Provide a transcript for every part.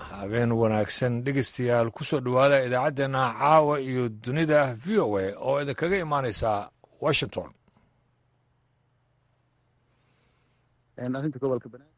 habeen wanaagsan dhegeystayaal kusoo dhowaada idaacaddeenna caawa iyo dunida v o a oo idinkaga imaaneysa washington arrinta gobolka banaadir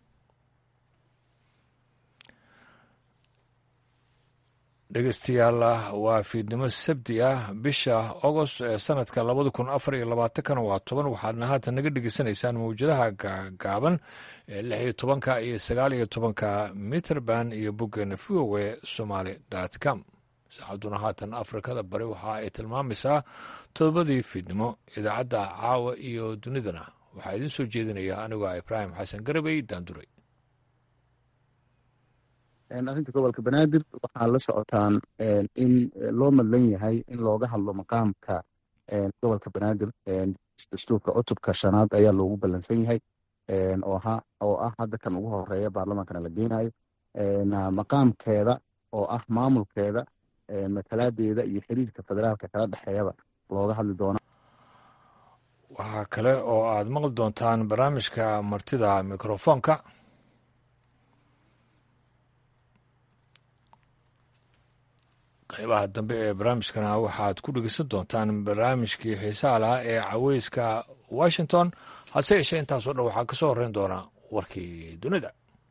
dhegeystayaal waa fiidnimo sabti ah bisha agost ee sanadka labada kun afar iyo labaatankana waa toban waxaadna haatan naga dhegeysanaysaan mawjadaha gaaban ee lix iyo tobanka iyo sagaal iyo tobanka mitrband iyo boggeena v o a somaly com saacadduna haatan afrikada bari waxa ay tilmaamaysaa todobadii fiidnimo idaacadda caawa iyo dunidana waxaa idiin soo jeedinaya anigoo ibraahim xasan garabey daanduray arrinta gobolka banaadir waxaa la socotaan in loo madlan yahay in looga hadlo maqaamka gobolka banaadir dastuurka cutubka shanaad ayaa loogu ballansan yahay oo ah hadda kan ugu horeeya baarlamaankana la geynayo maqaamkeeda oo ah maamulkeeda matalaadeeda iyo xiriirka federaalka kala dhexeeyaba looga hadli doona waxaa kale oo aad maqli doontaan barnaamijka martida mikrofoonka qaybaha dambe ee barnaamijkana waxaad ku dhegeysan doontaan barnaamijkii xiisaha lahaa ee caweyska washington hase yeeshee intaasoo dhan waxaa ka soo horreyn doona warkii dunida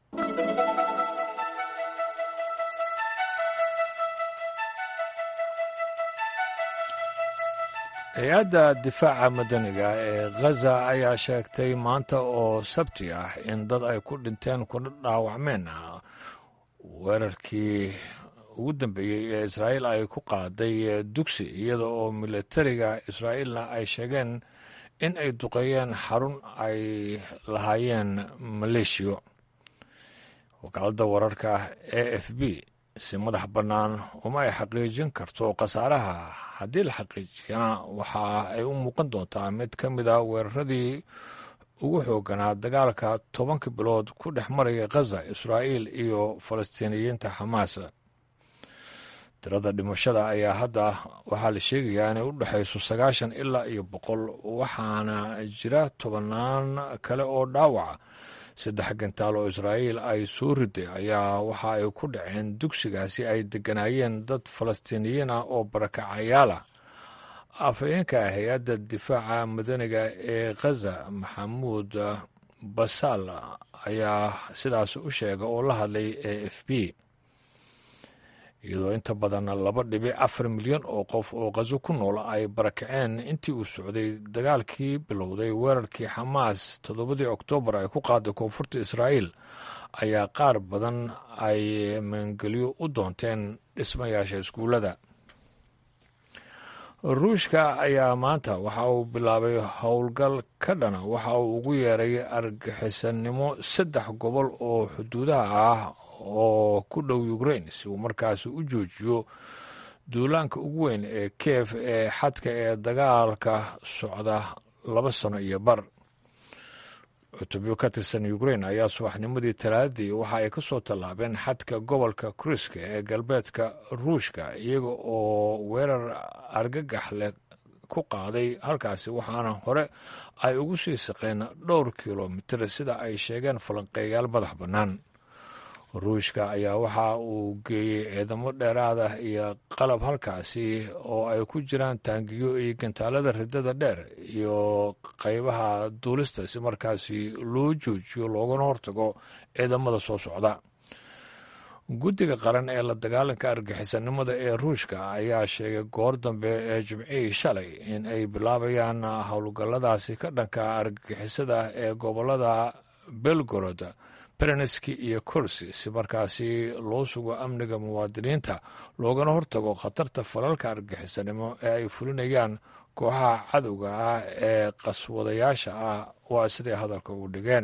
hay-adda difaaca madaniga ee khaza ayaa sheegtay maanta oo sabti ah in dad ay ku dhinteen kuna dhaawacmeen weerarkii ugu dambeeyey ee israa'iil ay ku qaaday dugsi iyada oo militariga israa'iilna ay sheegeen in ay duqeeyeen xarun ay lahaayeen maleeshiyo wakaaladda wararka a f b si madax bannaan uma ay xaqiijin karto khasaaraha haddii la xaqiijiyana waxa ay u muuqan doontaa mid ka mid a weeraradii ugu xooganaa dagaalka tobanka bilood ku dhex maraya khaza israa'iil iyo falastiiniyiinta xamaas tirada dhimashada ayaa hadda waxaa la sheegayaa inay u dhexayso sagaashan ilaa iyo boqol waxaana jira tobannaan kale oo dhaawaca saddex gantaal oo israa'iil ay soo riday ayaa waxa ay ku dhaceen dugsigaasi ay degganaayeen dad falastiiniyiin ah oo barakacayaal ah afhayeenka hay-adda difaaca madaniga ee khaza maxamuud basaal ayaa sidaas u sheega oo la hadlay a f b iyadoo inta badan laba dhibic afar milyan oo qof oo khazo ku nool ay barakaceen intii uu socday dagaalkii bilowday weerarkii xamaas toddobadii oktoobar ay ku qaaday koonfurta israa'iil ayaa qaar badan ay maangelyo u doonteen dhismayaasha iskuullada ruushka ayaa maanta waxa uu bilaabay howlgal ka dhana waxa uu ugu yeeray argixisannimo saddex gobol oo xuduudaha ah oo ku dhow ukrain si uu markaasi u joojiyo duulaanka ugu weyn ee kiev ee xadka ee dagaalka socda laba sano iyo bar cutubyo ka tirsan ukrain ayaa subaxnimadii talaadii waxa ay ka soo tallaabeen xadka gobolka kriska ee galbeedka ruushka iyaga oo weerar argagax leh ku qaaday halkaasi waxaana hore ay ugu sii saqeen dhowr kilomitir sida ay sheegeen falanqeeyaal madax bannaan ruushka ayaa waxa uu geeyey ciidamo dheeraad ah iyo qalab halkaasi oo ay ku jiraan taangiyo iyo gantaalada ridada dheer iyo qaybaha duulista si markaasi loo joojiyo loogana hortago ciidamada soo socda guddiga qaran ee la dagaalanka argixisannimada ee ruushka ayaa sheegay goor dambe ee jimcihii shalay in ay bilaabayaan howlgalladaasi ka dhanka argixisada ee gobolada belgorod bereneski iyo kursi si markaasi loo sugo amniga muwaadiniinta loogana hortago khatarta falalka argixisanimo ee ay fulinayaan kooxaha cadowga ah ee qaswadayaasha ah waa siday hadalka u dhigeen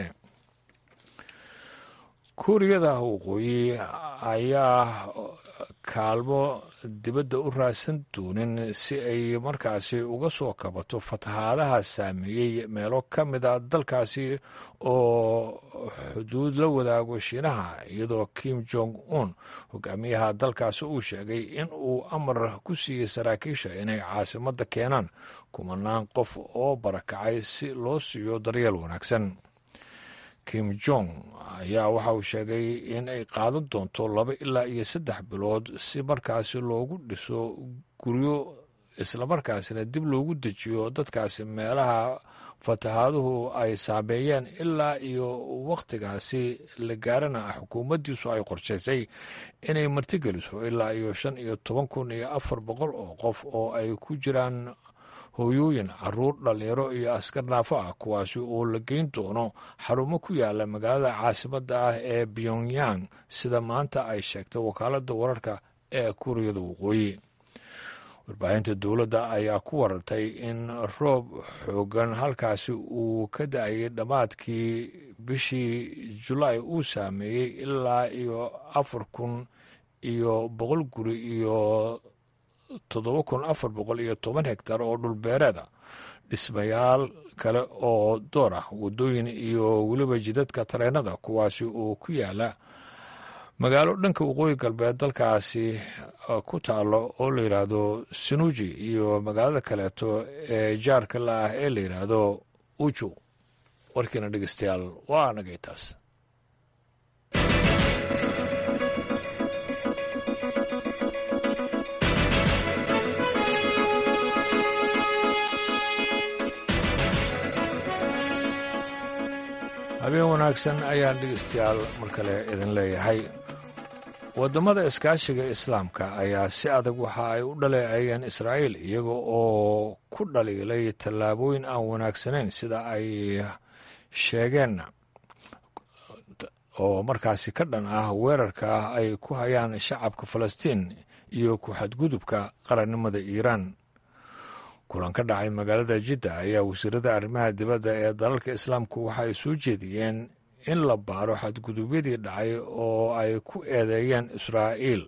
kuuriyada waqooyi ayaa kaalmo dibadda u raadsan doonin si ay markaasi uga soo kabato fatahaadaha saameeyey meelo ka mida dalkaasi oo xuduud la wadaago shiinaha iyadoo kim jong un hogaamiyaha dalkaasi uu sheegay in uu amar ku siiyey saraakiisha inay caasimadda keenaan kumanaan qof oo barakacay si loo siiyo daryeel wanaagsan kim jong ayaa waxa uu sheegay in ay qaadan doonto laba ilaa iyo saddex bilood si markaasi loogu dhiso guryo islamarkaasina dib loogu dejiyo dadkaasi meelaha fatahaaduhu ay saameeyeen ilaa iyo wakhtigaasi la gaarana xukuumaddiisu ay qorshaysay inay martigeliso ilaa iyo shan iyo toban kun iyo afar boqol oo qof oo ay ku jiraan hooyooyin caruur dhalinyaro iyo askar naafo ah kuwaasi oo la geyn doono xarumo ku yaala magaalada caasimadda ah ee pyongyang sida maanta ay sheegtay wakaaladda wararka ee kuuriyada waqooyi warbaahinta dowladda ayaa ku warartay in roob xoogan halkaasi uu ka da-ayay dhammaadkii bishii julaay uu saameeyey ilaa iyo afar kun iyo boqol guri iyo toddoba kun afar boqol iyo toban hegtar oo dhulbeereeda dhismayaal kale oo door ah waddooyin iyo weliba jidadka tareenada kuwaasi oo ku yaala magaalo dhanka waqooyi galbeed dalkaasi ku taalo oo la yidhaahdo sanuuji iyo magaalada kaleeto ee jaarka la ah ee la yidhaahdo uju warkiina dhegeystayaal waa nagay taas habeen wanaagsan ayaan dhegeystayaal mar kale idin leeyahay waddamada iskaashiga islaamka ayaa si adag waxa ay u dhaleeceeyeen israa'iil iyaga oo ku dhaliilay tallaabooyin aan wanaagsanayn sida ay sheegeen oo markaasi ka dhan ah weerarka ay ku hayaan shacabka falastiin iyo ku xadgudubka qarannimada iiraan kulan ka dhacay magaalada jidda ayaa wasiirada arrimaha dibadda ee dalalka islaamku waxa ay soo jeediyeen in la baaro xadgudubyadii dhacay oo ay ku eedeeyeen israa'iil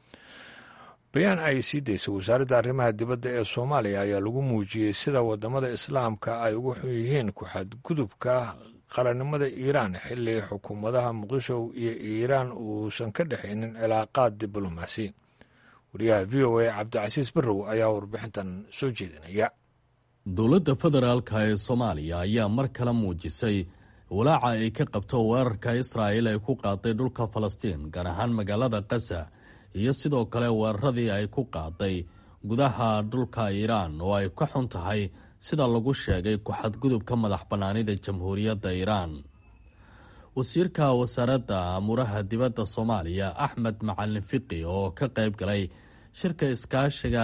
bayaan ay sii daysay wasaaradda arrimaha dibadda ee soomaaliya ayaa lagu muujiyey sida waddamada islaamka ay ugu xun yihiin ku xadgudubka qarannimada iiraan xilli xukuumadaha muqdisho iyo iiraan uusan ka dhexaynin cilaaqaad diblomaasi wariyaha v o a cabdicasiis barrow ayaa warbixintan soo jeedinaya dowladda federaalka ee soomaaliya ayaa mar kale muujisay walaaca ay ka qabto weerarka israa'il ay ku qaaday dhulka falastiin gaar ahaan magaalada kasa iyo sidoo kale weeraradii ay ku qaaday gudaha dhulka iiraan oo ay ka xun tahay sida lagu sheegay ku-xadgudubka madax bannaanida jamhuuriyadda iiraan wasiirka wasaaradda amuuraha dibadda soomaaliya axmed macalin fiqi oo ka qayb galay shirka iskaashiga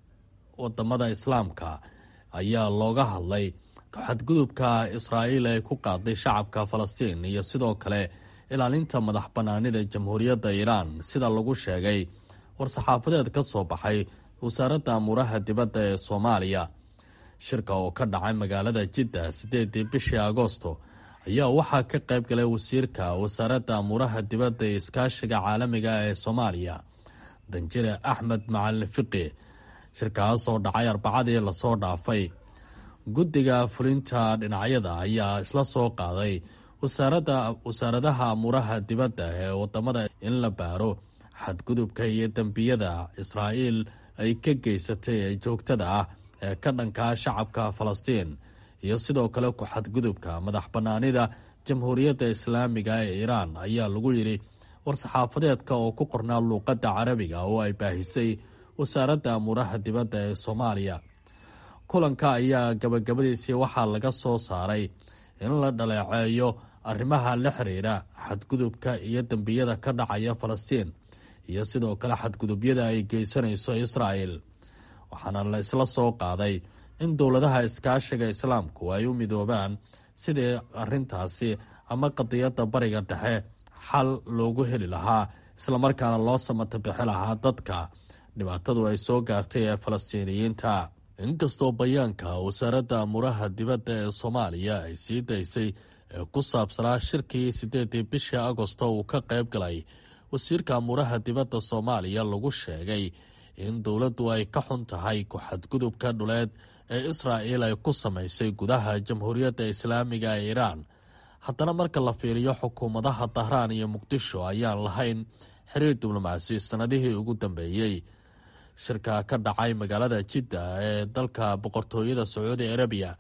wadamada islaamka ayaa looga hadlay xadgudubka israa'iil ay ku qaaday shacabka falastiin iyo sidoo kale ilaalinta madax bannaanida jamhuuriyadda iiraan sida lagu sheegay war-saxaafadeed ka soo baxay wasaaradda amuuraha dibadda ee soomaaliya shirka oo ka dhacay magaalada jidda siddeedii bishii agoosto ayaa waxaa ka qayb galay wasiirka wasaaradda amuuraha dibadda ee iskaashiga caalamiga ee soomaaliya danjire axmed macalin fiqi shirkaas oo dhacay arbacadii lasoo dhaafay guddiga fulinta dhinacyada ayaa isla soo qaaday wasaaradda wasaaradaha amuuraha dibadda ee wadamada in la baaro xadgudubka iyo dembiyada israa'iil ay ka geysatay ee joogtada ah ee ka dhankaa shacabka falastiin iyo sidoo kale ku xadgudubka madax bannaanida jamhuuriyadda islaamiga ee iiraan ayaa lagu yidhi war-saxaafadeedka oo ku qornaa luuqadda carabiga oo ay baahisay wasaaradda amuuraha dibadda ee soomaaliya kulanka ayaa gabagabadiisii waxaa laga soo saaray in la dhaleeceeyo arrimaha la xiriira xadgudubka iyo dembiyada ka dhacaya falastiin iyo sidoo kale xadgudubyada ay geysanayso israa'el waxaana la isla soo qaaday in dowladaha iskaashiga islaamku ay u midoobaan sidii arrintaasi ama qadiyadda bariga dhexe xal loogu heli lahaa islamarkaana loo samata bixi lahaa dadka dhibaatadu ay soo gaartay ee falastiiniyiinta inkastoo bayaanka wasaaradda amuuraha dibadda ee soomaaliya ay sii daysay ee ku saabsanaa shirkii siddeedii bishii agosto uu ka qayb galay wasiirka amuuraha dibadda soomaaliya lagu sheegay in dowladdu ay ka xun tahay ku-xadgudubka dhuleed ee israa'il ay ku samaysay gudaha jamhuuriyadda islaamiga ee iiraan haddana marka la fiiriyo xukuumadaha dahraan iyo muqdisho ayaan lahayn xiriir diblomaasi sanadihii ugu dambeeyey shirka ka dhacay magaalada jidda ee dalka boqortooyada sacuudi arabiya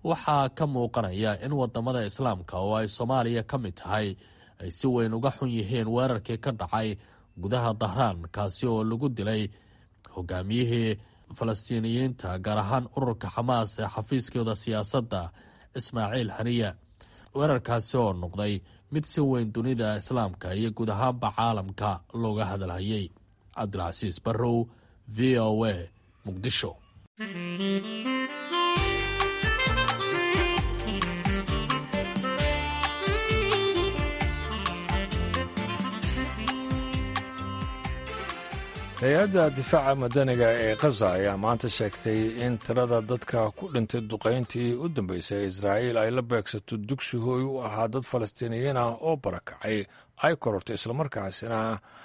waxaa ka muuqanaya in wadamada islaamka oo ay soomaaliya ka mid tahay ay si weyn uga xun yihiin weerarkii ka dhacay gudaha dahraan kaasi oo lagu dilay hogaamiyihii falastiiniyiinta gaar ahaan ururka xamaas ee xafiiskooda siyaasadda ismaaciil haniya weerarkaasi oo noqday mid si weyn dunida islaamka iyo guud ahaanba caalamka looga hadalhayay cabdilcasiis barrow v o a muqdisho hay-adda difaaca madaniga ee khaza ayaa maanta sheegtay in tirada dadka ku dhintay duqayntii u dambeysay israa'iil ay la beegsato dugsi hooy u ahaa dad falastiiniyiin ah oo barakacay ay korortay islamarkaasina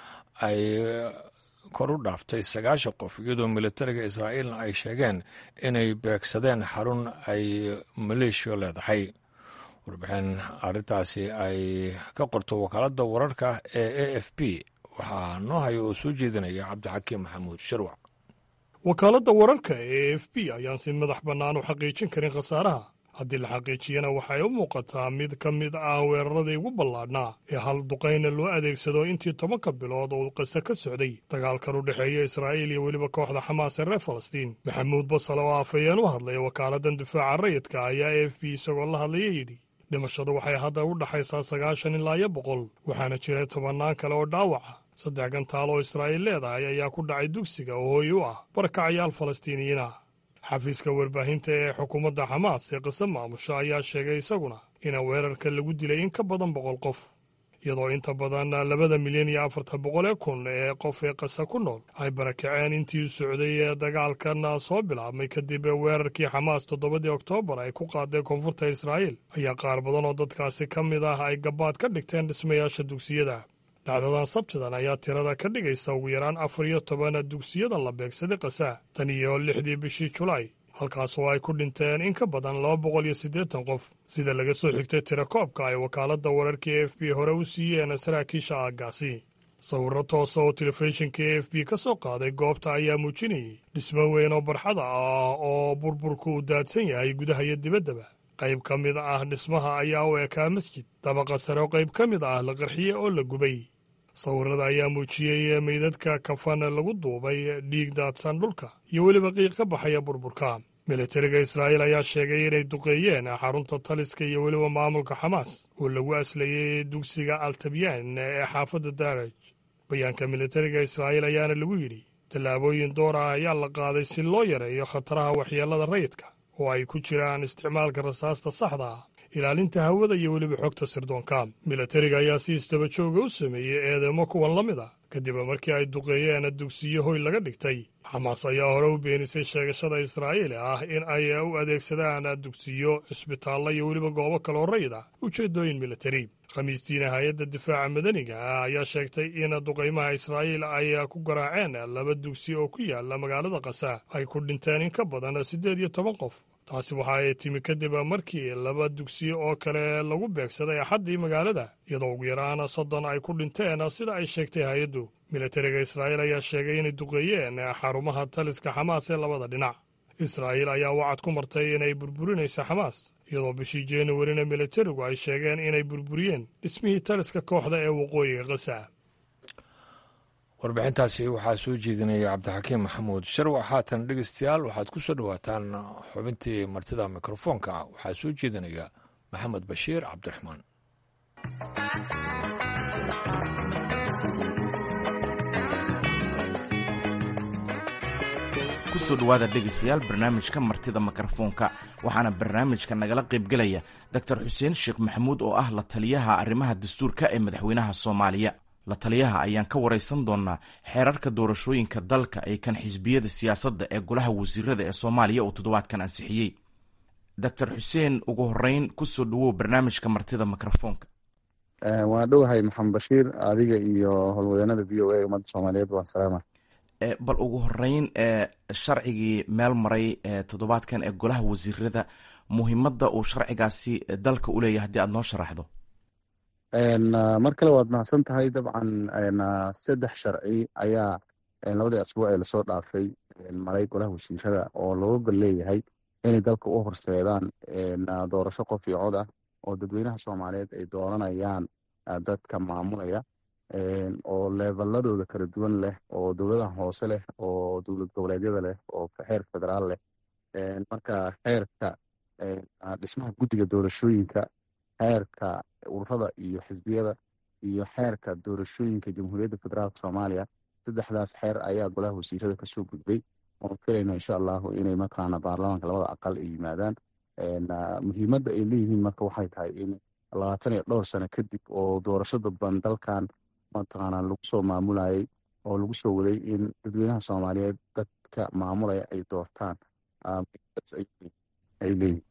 ay kor u dhaaftay sagaashan qof iyadoo militariga israa'iilna ay sheegeen inay beegsadeen xarun ay maleeshiya leedahay warbixin arrintaasi ay ka qorto wakaaladda wararka ee a f b waxaa noo haya oo soo jeedinaya cabdixakiim maxamuud sharwac wakaaladda wararka ee a f b ayaan si madax bannaan u xaqiijin karin khasaaraha haddii la xaqiijiyana waxay u muuqataa mid ka mid ah weeraradii ugu ballaadhnaa ee hal duqayna loo adeegsado intii tobanka bilood oo uu qise ka socday dagaalkan u dhexeeya israa'iil iyo weliba kooxda xamaas ee reer falastiin maxamuud basal oo afhayeen u hadlaya wakaaladdan difaaca rayidka ayaa a f b isagoo la hadlaya yidhi dhimashadu waxay hadda u dhaxaysaa sagaashan ilaa iyo boqol waxaana jira tobannaan kale oo dhaawaca saddex gantaal oo israa'iil leedahay ayaa ku dhacay dugsiga oo hooy u ah barakacayaal falastiiniyiin ah xafiiska warbaahinta ee xukuumadda xamaas ee qise maamusho ayaa sheegay isaguna ina weerarka lagu dilay in ka badan boqol qof iyadoo inta badan labada milyan iyo afartan boqol ee kun ee qof ee qasa ku nool ay barakaceen intii u socday ee dagaalkan soo bilaabmay kadib weerarkii xamaas toddobadii oktoobar ay ku qaaday koonfurta israa'iil ayaa qaar badan oo dadkaasi ka mid ah ay gabaad ka dhigteen dhismayaasha dugsiyada dhacdadan sabtidan ayaa tirada ka dhigaysa ugu yaraan afar iyo toban dugsiyada la beegsaday kasa tan iyo lixdii bishii julaay halkaasoo ay ku dhinteen in ka badan laba boqol iyo siddeetan qof sida laga soo xigtay tira koobka ay wakaaladda wararka e f b hore u siiyeen saraakiisha aaggaasi sawirro toosa oo telefishinka e f b ka soo qaaday goobta ayaa muujinayay dhismo weyn oo barxada ah oo burburku u daadsan yahay gudaha iyo dibaddaba qayb ka mid ah dhismaha ayaa u ekaa masjid dabaqa sare oo qayb ka mid ah la qarxiye oo la gubay sawirada ayaa muujiyey meydadka kafan lagu duubay dhiig daadsan dhulka iyo weliba qiiq ka baxaya burburka militariga israa'iil ayaa sheegay inay duqeeyeen xarunta taliska iyo weliba maamulka xamaas oo lagu aslayey dugsiga altabyan ee xaafadda daraj bayaanka militariga israa'iil ayaana lagu yidhi tallaabooyin door ah ayaa la qaaday si loo yareeyo khataraha waxyeellada rayidka oo ay ku jiraan isticmaalka rasaasta saxda ah ilaalinta hawada iyo weliba xogta sirdoonka militariga ayaa si isdaba jooga u sameeyey eedeymo kuwan la mid a kadib markii ay duqeeyeen dugsiyo hoy laga dhigtay xamaas ayaa hore u beenisay sheegashada israa'iil ah in ay u adeegsadaan dugsiyo cisbitaallo iyo weliba goobo kaloo rayid ah ujeeddooyin militari khamiistiina hay-adda difaaca madaniga ah ayaa sheegtay in duqaymaha israa'iil ay ku garaaceen laba dugsi oo ku yaala magaalada kasa ay ku dhinteen in ka badan siddeed iyo toban qof taasi waxa ay timi kadib markii laba dugsi oo kale lagu beegsaday axaddii magaalada iyadoo ugu yaraan soddon ay ku dhinteen sida ay sheegtay hay-addu militariga israa'iil ayaa sheegay inay duqeeyeen xarumaha taliska xamaas ee labada dhinac israa'iil ayaa wacad ku martay inay burburinaysa xamaas iyadoo bishii januwarina militarigu ay sheegeen inay burburiyeen dhismihii taliska kooxda ee waqooyiga kasa warbixintaasi waxaa soo jeedinaya cabdixakiim maxamuud sharwac haatan dhegeystayaal waxaad ku soo dhowaataan xubintii martida mikrofoonka waxaa soo jeedinaya maxamed bashiir cabdiraxmaan kusoo dhowaada dhegaystayaal barnaamijka martida mikrofoonka waxaana barnaamijka nagala qaybgelaya doctor xuseen sheekh maxamuud oo ah la taliyaha arrimaha dastuurka ee madaxweynaha soomaaliya la taliyaha ayaan ka waraysan doonaa xeerarka doorashooyinka dalka ee kan xisbiyada siyaasadda ee golaha wasiirada ee soomaaliya uu toddobaadkan ansixiyey doctor xuseen ugu horeyn kusoo dhawow barnaamijka martida mikrofoonka waa dhowahay maxamed bashiir adiga iyo howlwadeennada v o a ummadda soomaaliyeed waa salaama bal ugu horeyn sharcigii meel maray toddobaadkan ee golaha wasiirada muhiimadda uu sharcigaasi dalka u leeyahay haddii aad noo sharaxdo mar kale waad mahadsan tahay dabcan saddex sharci ayaa labadii asbuuc ee lasoo dhaafay maray golaha wasiirada oo looga gol leeyahay inay dalka u horseedaan doorasho qof iyo cod ah oo dadweynaha soomaaliyeed ay dooranayaan dadka maamulaya oo leevaladooda kala duwan leh oo dowladaha hoose leh oo dowlad goboleedyada leh oo xeer federaal leh marka xeerka dhismaha guddiga doorashooyinka xeerka ururada iyo xisbiyada iyo xeerka doorashooyinka jamhuuriyadda federaalk soomaaliya saddexdaas xeer ayaa golaha wasiirada kasoo gudbay oon filayna insha allahu inay mataqaana baarlamaanka labada aqal ay yimaadaan muhiimadda ay leeyihiin marka waxay tahay in labaatan iyo dhowr sano kadib oo doorasho dadban dalkan mataqaana lagu soo maamulayay oo lagu soo waday in dadweynaha soomaaliyeed dadka maamulaya ay doortaan ay leeyihin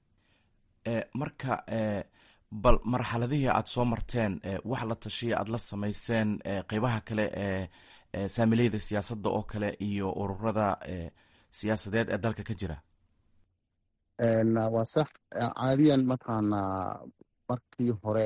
marka bal marxaladihii aad soo marteen wax la tashiya aad la samayseen qeybaha kale ee saamileyda siyaasadda oo kale iyo ururada siyaasadeed ee dalka ka jira waa sax caadiyan mataqaana markii hore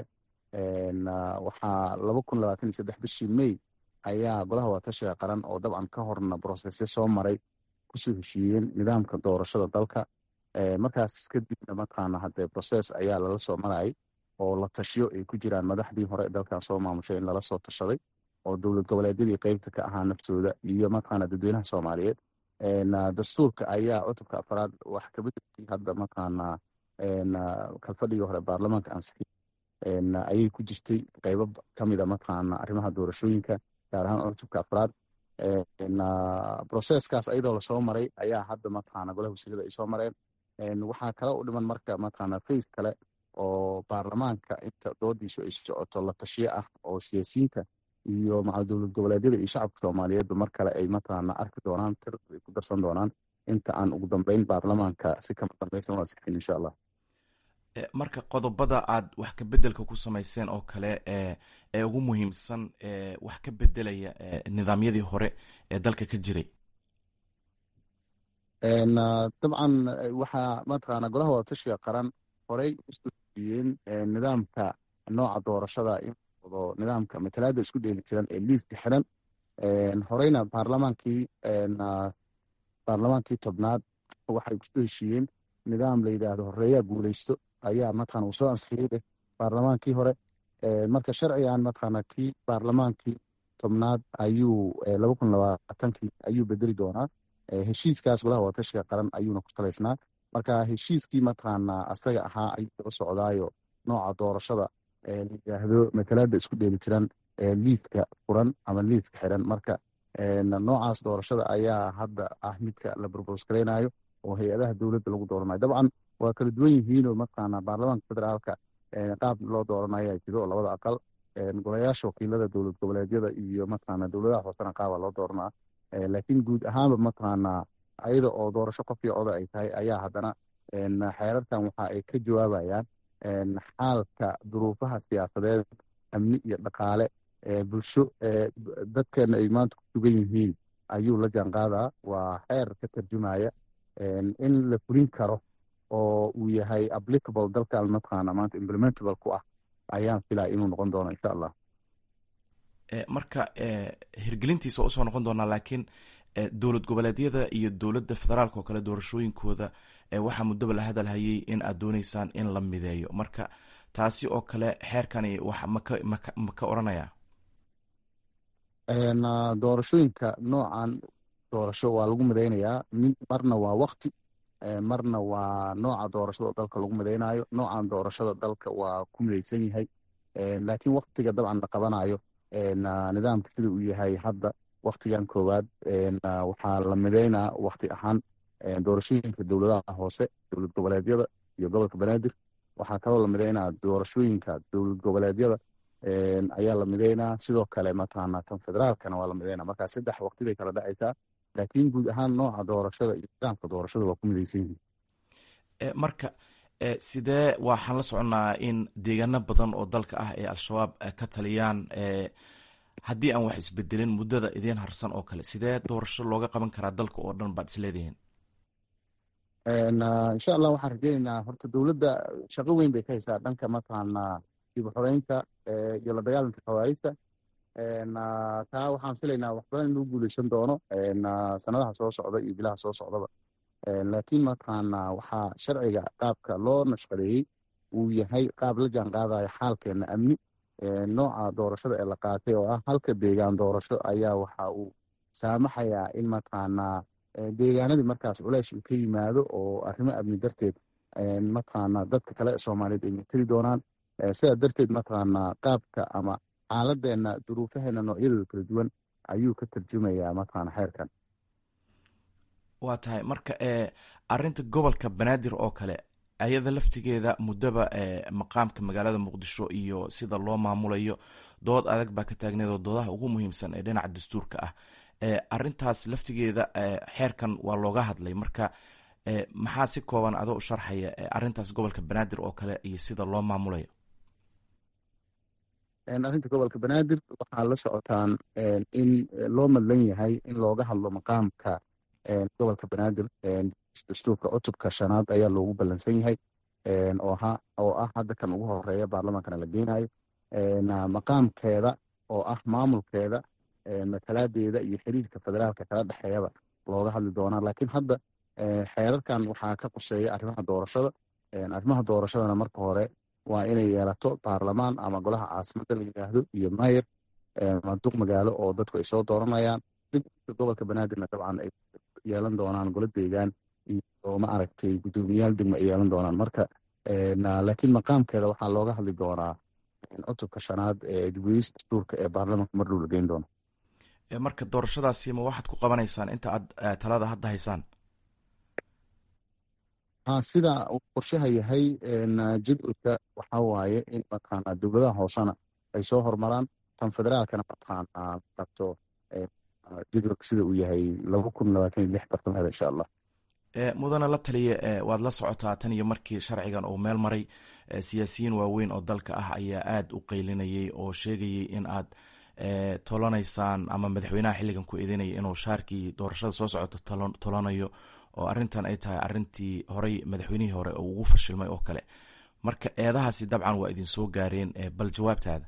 waxaa laba kun labaatan iyo saddex bishii may ayaa golaha waatashiga qaran oo dabcan ka horna brosesyo soo maray kusoo heshiiyeen nidaamka doorashada dalka markaas kadibna mataqaana hadee broses ayaa lala soo marayay oo la tashiyo ay ku jiraan madaxdii hore dalkan soo maamushay in lala soo tashaday oo dowlad goboleedyadii qeybta ka ahaa naftooda iyo mataqaana dadweynaha soomaaliyeed dastuurka ayaa cutubka afaraad wax kabedelkii hadda mataqaana kalfadhigii hore baarlamaanka ansixi ayay ku jirtay qeybo kamida mataqaana arrimaha doorashooyinka gaar ahaan cutubka afraad broseskaas ayadoo lasoo maray ayaa hadda mataqaana golaha wasiirada ay soo mareen waxaa kale u dhiman marka mataqaana face kale oo baarlamaanka inta doodiisu ay socoto la tashiyo ah oo siyaasiyiinta iyo macal dowlad goboleedyada iyo shacabka soomaaliyeedba mar kale ay mataqaana arki doonaan tir ay ku darsan doonaan inta aan ugu dambeyn baarlamaanka si kama dambaysan u asixin insha allah marka qodobada aad wax ka bedelka ku samayseen oo kale ee ugu muhiimsan wax ka bedelaya nidaamyadii hore ee dalka ka jiray dabcan waxaa mataqaana golaha wadatashiga qaran horey usoiyeen nidaamka nooca doorashada in wado nidaamka matalaada isku dheelitiran ee liiska xiran horeyna baarlamaankii baarlamaankii tobnaad waxay kusoo heshiiyeen nidaam la yidhaahdo horeeyaa guuleysto ayaa mataqana uu soo ansixiyey leh baarlamaankii hore marka sharcigan mataqaana kii baarlamaankii tobnaad ayuu laba kun labaatankii ayuu bedeli doonaa heshiiskaas golaha wadatashiga qaran ayuuna ku salaysnaa marka heshiiskii mataqaana asaga ahaa ayuu daba socdaayo nooca doorashada la yidhaahdo matalaada isku dheelitiran liidka furan ama liidka xiran marka noocaas doorashada ayaa hadda ah midka la burburs gareynayo oo hay-adaha dowladda lagu dooranayo dabcan waa kala duwan yihiinoo mataqaana baarlamaanka federaalka qaab loo dooranayo jiro oo labada aqal golayaasha wakiilada dowlad goboleedyada iyo mataqaana dowladaha hoosena qaaba loo dooranaa laakiin guud ahaanba mataqaana ayada oo doorasho qofkii coda ay tahay ayaa haddana xeerarkan waxa ay ka jawaabayaan xaalka duruufaha siyaasadeed amni iyo dhaqaale bulsho dadkeena ay maanta ku sugan yihiin ayuu la jaanqaadaa waa xeer ka tarjumaya in la fulin karo oo uu yahay applicable dalkan mataqaana maanta implementable ku ah ayaan filaya inuu noqon doono insha allah marka hirgelintiisa waa usoo noqon doonaa laakiin dowlad goboleedyada iyo dowladda federaalk oo kale doorashooyinkooda waxaa muddoba la hadalhayay in aad dooneysaan in la mideeyo marka taasi oo kale xeerkani wax maka maka ma ka oranaya doorashooyinka noocan doorasho waa lagu mideynayaa marna waa wakti marna waa nooca doorashada oo dalka lagu mideynayo noocan doorashada dalka waa ku mideysan yahay laakiin waktiga dabcan la qabanayo nidaamka sida uu yahay hadda waktigan koowaad waxaa la mideynaa wakti ahaan doorashooyinka dowladaha hoose dowlad goboleedyada iyo gobolka banaadir waxaa kaloo la mideynaa doorashooyinka dowlad goboleedyada ayaa la mideynaa sidoo kale mataqaana tan federaalkana waa la mideynaa markaa saddex waqti bay kala dhacaysaa laakiin guud ahaan nooca doorashada iyo nidaamka doorashada waa ku mideysan yihiin marka sidee waxaan la soconnaa in deegaano badan oo dalka ah ee al-shabaab ka taliyaan haddii aan wax isbedelin muddada idiin harsan oo kale sidee doorasho looga qaban karaa dalka oo dhan baad isleedihiin insha allah waxaan rajeyneynaa horta dowladda shaqo weyn bay ka haysaa dhanka mataqaana dib u xoreynta iyo la dagaalanka xawaarijta taa waxaan filaynaa wax badan in lagu guuleysan doono sanadaha soo socda iyo bilaha soo socdaba laakiin mataqaanaa waxaa sharciga qaabka loo nashqadeeyey uu yahay qaab la jaan qaadaya xaalkeena amni nooca doorashada ee la qaatay oo ah halka deegaan doorasho ayaa waxa uu saamaxayaa in mataqaanaa deegaanadii markaas culeys uu ka yimaado oo arrimo amni darteed mataqaanaa dadka kale ee soomaaliyeed ay mateli doonaan sidaa darteed mataqaanaa qaabka ama xaaladeena duruufaheena noocyadooda kala duwan ayuu ka tarjumayaa mataqaana xeerkan waa tahay marka arinta gobolka banaadir oo kale ayada laftigeeda muddaba maqaamka magaalada muqdisho iyo sida loo maamulayo dood adag baa ka taagneed oo doodaha ugu muhiimsan ee dhinaca dastuurka ah arintaas laftigeeda xeerkan waa looga hadlay marka maxaa si kooban adoo u sharxaya arintaas gobolka banaadir oo kale iyo sida loo maamulayo arrinta gobolka banaadir waxaa la socotaan in loo madlan yahay in looga hadlo maqaamka gobolka banaadir dastuurka cutubka shanaad ayaa loogu ballansan yahay oo ah hadda kan ugu horeeya baarlamaankana la geynayo maqaamkeeda oo ah maamulkeeda matalaadeeda iyo xiriirka federaalka kala dhexeeyaba looga hadli doonaa laakiin hadda xeerarkan waxaa ka quseeya arrimaha doorashada arrimaha doorashadana marka hore waa inay yeelato baarlamaan ama golaha caasimada la yidhaahdo iyo mayer manduuq magaalo oo dadku ay soo dooranayaan gobolka banaadirna dabcan ay yeelan doonaan golo deegaan iyo ma aragtay guddoomiyaal degmo ay yeelan doonaan marka laakiin maqaamkeeda waxaa looga hadli doonaa cutubka shanaad ee dibweyis dastuurka ee baarlamaanka mar dhow la geyn doono marka doorashadaasi ma waxaad ku qabanaysaan inta aad talada hadda haysaan sida uu qorshaha yahay jadwalka waxaa waaye in mataqaanaa dowladaha hoosena ay soo hormaraan tan federaalkana mataqaanaa qabto jadwalka sida uu yahay laba kun labaatan iyo lix bartamaheeda insha allah mudana la taliya waad la socotaa tan iyo markii sharcigan uu meel maray siyaasiyiin waaweyn oo dalka ah ayaa aada u qeylinayay oo sheegayay in aad tolanaysaan ama madaxweynaha xilligan ku eedeynaya inuu shaarkii doorashada soo socoto tolanayo oo arrintan ay tahay arrintii horey madaxweynihii hore oo ugu fashilmay oo kale marka eedahaasi dabcan waa idin soo gaareen bal jawaabtaada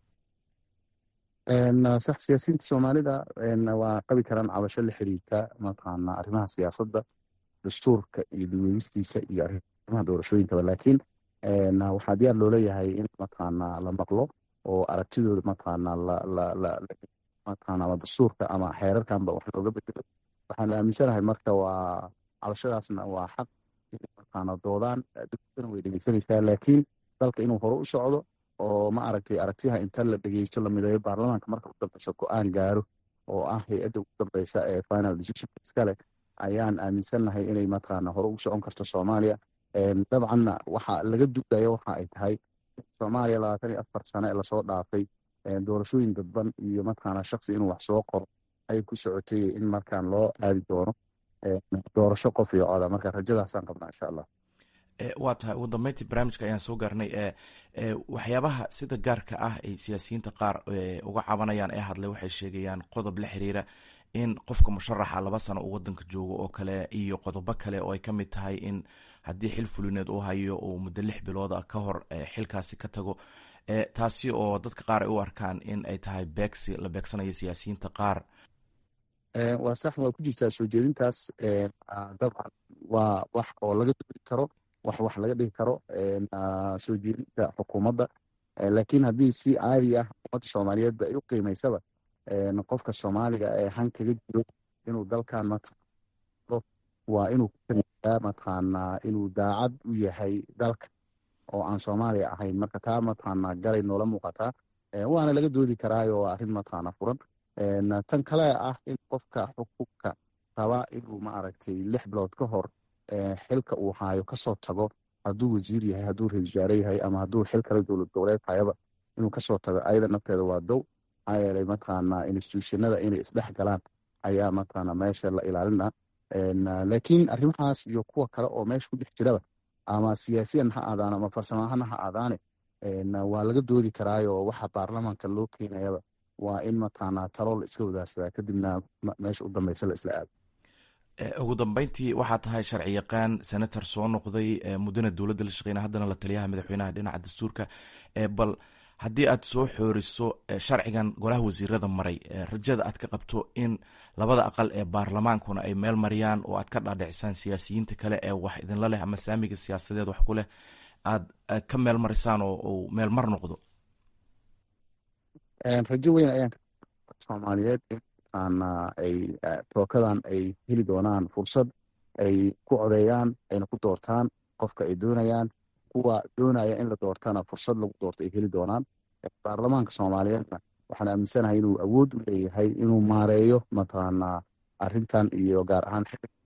sax siyaasiyiinta soomaalida waa qabi karaan cabasho la xiriirta mataqaana arrimaha siyaasadda dastuurka iyo daweynistiisa iyo arrimaha doorashooyinkaba laakiin waxaa diyaar loo leeyahay in mataqaana la maqlo oo aragtidooda mataqaana mataqaana ama dastuurka ama xeerarkanba wax looga bedelo waxaan aaminsanahay marka waa cabashadaasna waa xaq mataqaana doodaan dowladana way dhegeysanaysaa laakiin dalka inuu hore u socdo oo ma aragtay aragtiyaha inta la dhegeysto la mideeyo baarlamaanka marka u dambeysa go-aan gaaro oo ah hay-adda ugu dambeysa ee final decision iskale ayaan aaminsannahay inay mataqaana hore ugu socon karto soomaaliya dabcanna waxa laga duulayo waxa ay tahay soomaaliya labaatan iyo afar sane ee lasoo dhaafay doorashooyin dadban iyo mataqaana shaksi inuu wax soo qoro ayay ku socotay in markaan loo aadi doono doorasho qof iyo coda marka rajadaasaan qabnaa insha allah waa tahay ugu dambeyntii barnaamijka ayaan soo gaarnay waxyaabaha sida gaarka ah ay siyaasiyiinta qaar uga cabanayaan ee hadlay waxay sheegayaan qodob la xiriira in qofka musharaxa laba sano uu wadanka joogo oo kale iyo qodobo kale oo ay ka mid tahay in haddii xil fulineed uu hayo uu muddo lix bilooda ka hor xilkaasi ka tago taasi oo dadka qaar ay u arkaan in ay tahay beegsi la beegsanayo siyaasiyiinta qaar waa sax waa ku jirtaa soo jeedintaas dabcan waa wax oo laga dodi karo wax wax laga dhigi karo soo jeedinta xukuumadda laakiin haddii si caadi ah ummadda soomaaliyeedba ay u qiimaysaba qofka soomaaliga ee han kaga jiro inuu dalkan waa inuu kuaa mataqaanaa inuu daacad u yahay dalka oo aan soomaaliya ahayn marka taa mataqaanaa galay noola muuqataa waana laga doodi karaayo waa arrin mataqaana furan tan kale ah in qofka xukunka raba inuu maaragtay lix bilood ka hor xilka uu haayo kasoo tago hadduu wasiir yahay hadduu ra-isul wasaare yahay ama hadduu xil kale dowlad goboleed hayaba inuu kasoo tago ayada nafteeda waa dow maxaa yeelay mataqaanaa institutionada inay isdhex galaan ayaa mataqaana meesha la ilaalina laakiin arrimahaas iyo kuwa kale oo meesha ku dhex jiraba ama siyaasiyan ha aadaan ama farsamahana ha aadaane waa laga doodi karaayo waxa baarlamaanka loo keenayaba waa in mataqaanaa talo la iska wadaarsadaa kadibna meesha u dambeysa la isla aado ugu dambeyntii waxaa tahay sharci yaqaan senator soo noqday muddana dowladda la shaqeyna haddana la taliyaha madaxweynaha dhinaca dastuurka bal haddii aad soo xooriso sharcigan golaha wasiirada maray rajada aad ka qabto in labada aqal ee baarlamaankuna ay meel mariyaan oo aad ka dhaadhicisaan siyaasiyiinta kale ee wax idinla leh ama saamiga siyaasadeed wax ku leh aad ka meel marisaan oo uu meel mar noqdo rajo weyn ayaan soomaaliyeed in ay tookadan ay heli doonaan fursad ay ku codeeyaan ayna ku doortaan qofka ay doonayaan kuwa doonaya in la doortana fursad lagu doorto ay heli doonaan baarlamaanka soomaaliyeedna waxaan aaminsanahay inuu awood u leeyahay inuu maareeyo mataqaanaa arrintan iyo gaar ahaan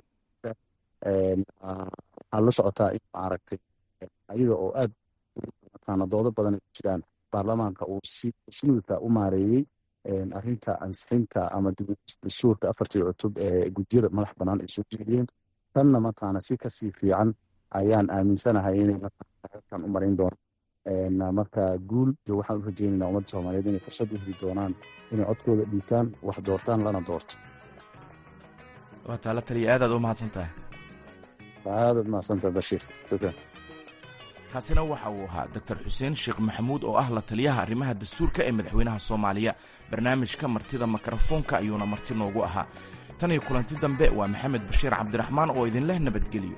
waxaa la socotaa in maaragtay ayaga oo aad mataqaana doodo badan ay ku jiraan baarlamaanka uu si smuutha u maareeyey arrinta ansixinta ama dastuurka afartii cutub ee gudiyada madax bannaan ay soo jeediyeen tanna mataqaana si kasii fiican ayaan aaminsanahay inay halkan u marin doonaan marka guul iyo waxaan u rajeynaynaa ummadda soomaaliyeed inay fursad u heli doonaan inay codkooda dhiibtaan wax doortaan lana doorto waa taala taliya aadaad u mahadsan tahay aadaad mahadsantahay bashiir shukran kaasina waxa uu ahaa doctor xuseen sheekh maxamuud oo ah la taliyaha arrimaha dastuurka ee madaxweynaha soomaaliya barnaamijka martida mikrofoonka ayuuna marti noogu ahaa tan iyo kulanti dambe waa maxamed bashiir cabdiraxmaan oo idinleh nabadgelyo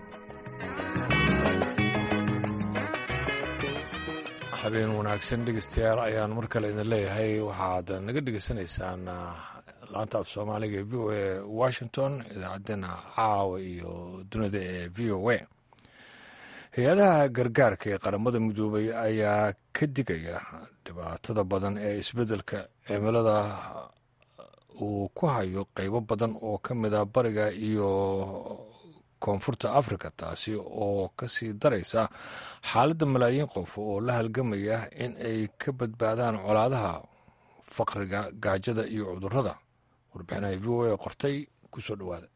habeen wanaagsan dhegeystayaal ayaan mar kale idin leeyahay waxaad naga dhegeysanaysaan laanta af soomaaliga ee v o a washington idaacaddeenna caawa iyo dunida ee v o a hay-adaha gargaarka ee qaramada midoobay ayaa ka digaya dhibaatada badan ee isbeddelka cimilada uu ku hayo qeybo badan oo ka mid a bariga iyo koonfurta afrika taasi oo ka sii daraysa xaaladda malaayiin qof oo la halgamaya in ay ka badbaadaan colaadaha faqriga gaajada iyo cudurrada warbixinaha v o a qortay ku soo dhowaada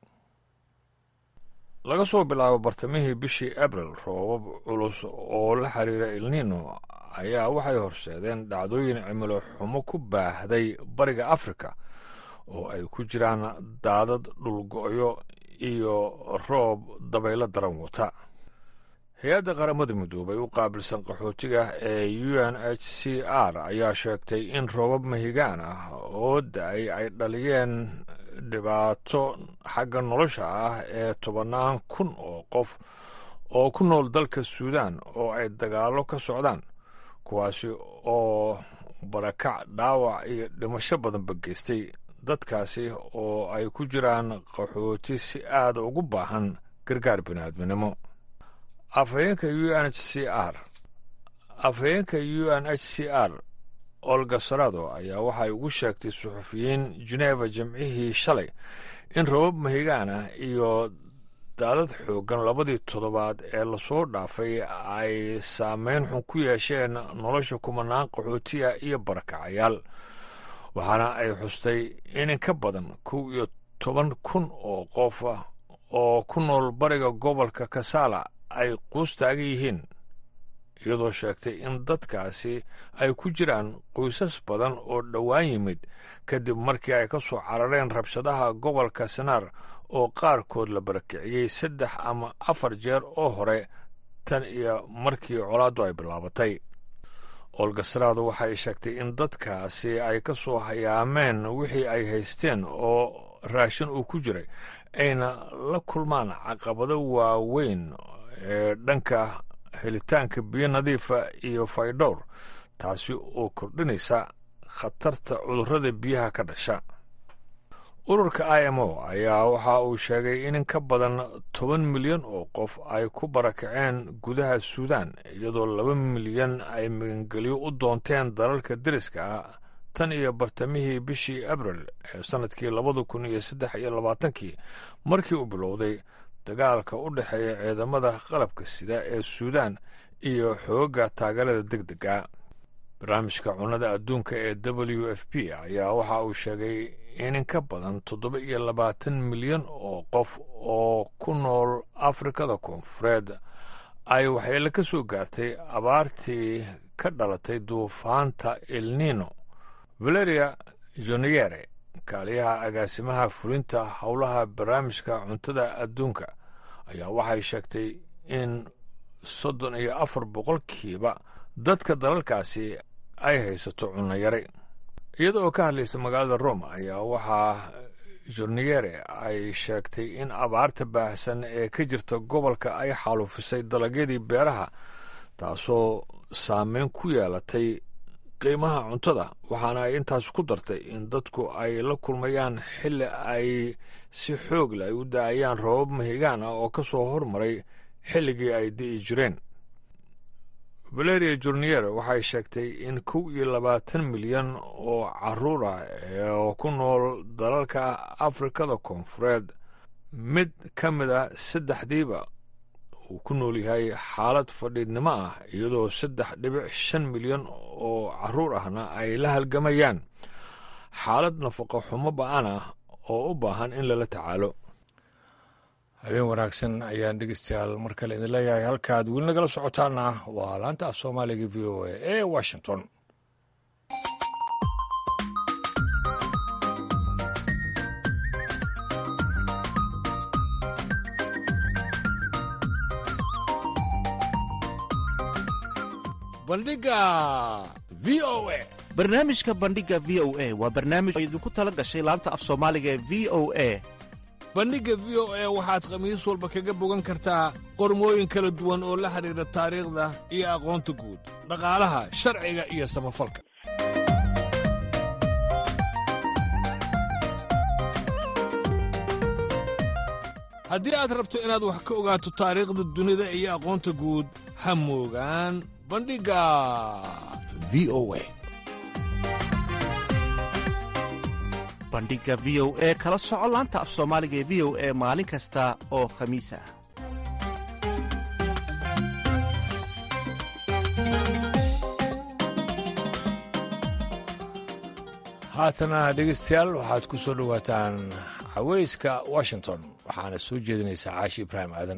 laga soo bilaabo bartamihii bishii abril roobab culus oo la xiriira ilnino ayaa waxay horseedeen dhacdooyin cimilo xumo ku baahday bariga afrika oo ay ku jiraan daadad dhulgo'yo iyo roob dabaylo daran wata hay-adda qaramada midoobay u qaabilsan qaxootiga ee u n h c r ayaa sheegtay in roobab mahigaan ah oo da-ay ay dhaliyeen dhibaato xagga nolosha ah ee tobannaan kun oo qof oo ku nool dalka suudaan oo ay dagaallo ka socdaan kuwaasi oo barakac dhaawac iyo dhimasho badanba geystay dadkaasi oo ay ku jiraan qaxooti si aada ugu baahan gargaar biniaadminimo afhayeenka u n h c r afhayeenka u n h c r olga sarado ayaa waxay ugu sheegtay suxufiyiin geneva jimcihii shalay in robab mahigaan ah iyo daadad xooggan labadii toddobaad ee lasoo dhaafay ay saameyn xun ku yeesheen nolosha kumanaan qaxootiya iyo barakacayaal waxaana ay xustay in ka badan kow iyo toban kun oo qof oo ku nool bariga gobolka kasala ay quus taagan yihiin iyadoo sheegtay in dadkaasi ay ku jiraan qoysas badan oo dhowaan yimid kadib markii ay ka soo carareen rabshadaha gobolka sanaar oo qaarkood la barakiciyey saddex ama afar jeer oo hore tan iyo markii colaaddu ay bilaabatay olgasaraadu waxay sheegtay in dadkaasi ay ka soo hayaameen wixii ay haysteen oo raashin uu ku jiray ayna la kulmaan caqabado waaweyn ee dhanka helitaanka biyo nadiifa iyo faydhowr taasi oo kordhinaysa khatarta cudurrada biyaha ka dhasha ururka i m o ayaa waxa uu sheegay in in ka badan toban milyan oo qof ay ku barakaceen gudaha suudaan iyadoo laba milyan ay magangelyo u doonteen dalalka deriska ah tan iyo bartamihii bishii abril ee sannadkii labada kun iyo saddex iyo labaatankii markii uu bilowday dagaalka u dhexeeya ciidamada qalabka sida ee suudaan iyo xoogga taageerada deg dega barnaamijka cunnada adduunka ee w f p ayaa waxa uu sheegay in in ka badan toddoba iyo labaatan milyan oo qof oo ku nool afrikada koonfureed ay waxyeelo ka soo gaartay abaartii ka dhalatay duufaanta elnino valeria joniere kaaliyaha agaasimaha fulinta howlaha barnaamijka cuntada adduunka ayaa waxay sheegtay in soddon iyo afar boqolkiiba dadka dalalkaasi ay haysato cunno yare iyada oo ka hadlaysa magaalada rome ayaa waxaa jorniere ay sheegtay in abaarta baahsan ee ka jirta gobolka ay xaalufisay dalagyadii beeraha taasoo saameyn ku yeelatay qiimaha cuntada waxaana ay intaas ku dartay in dadku ay la kulmayaan xilli ay si xoog leh ay u da-ayaan roobab mahigaan ah oo ka soo hormaray xilligii ay di'i jireen valeria jurnier waxay sheegtay in kow iyo labaatan milyan oo caruur ah oo ku nool dalalka afrikada koonfureed mid ka mid a saddexdiiba uu ku nool yahay xaalad fadhiidnimo ah iyadoo saddex dhibic shan milyan oo caruur ahna ay la halgamayaan xaalad nafaqo xumo ba-an ah oo u baahan in lala tacaalo habeen wanaagsan ayaan dhegeystayaal mar kale idin leeyahay halkaad weli nagala socotaana waa laanta af soomaaliga v o a ee washington bandhiga v o a barnaamijka bandhiga v o a waa barnaamij oo idinku tala gashay laanta af soomaaliga ee v o a bandhigga v o a waxaad khamiis walba kaga bogan kartaa qormooyin kala duwan oo la xidhiidha taariikhda iyo aqoonta guud dhaqaalaha sharciga iyo samafalka haddii aad rabto inaad wax ka ogaato taariikhda dunida iyo aqoonta guud ha moogaan bandhigga v o a bandhiga v o e kala soco laanta af soomaaliga ee v o e maalin kasta oo khamiis ah haatana dhegeystayaal waxaad ku soo dhowaataan caweyska washington waxaana soo jeedinaysaa caashi ibraahim aadan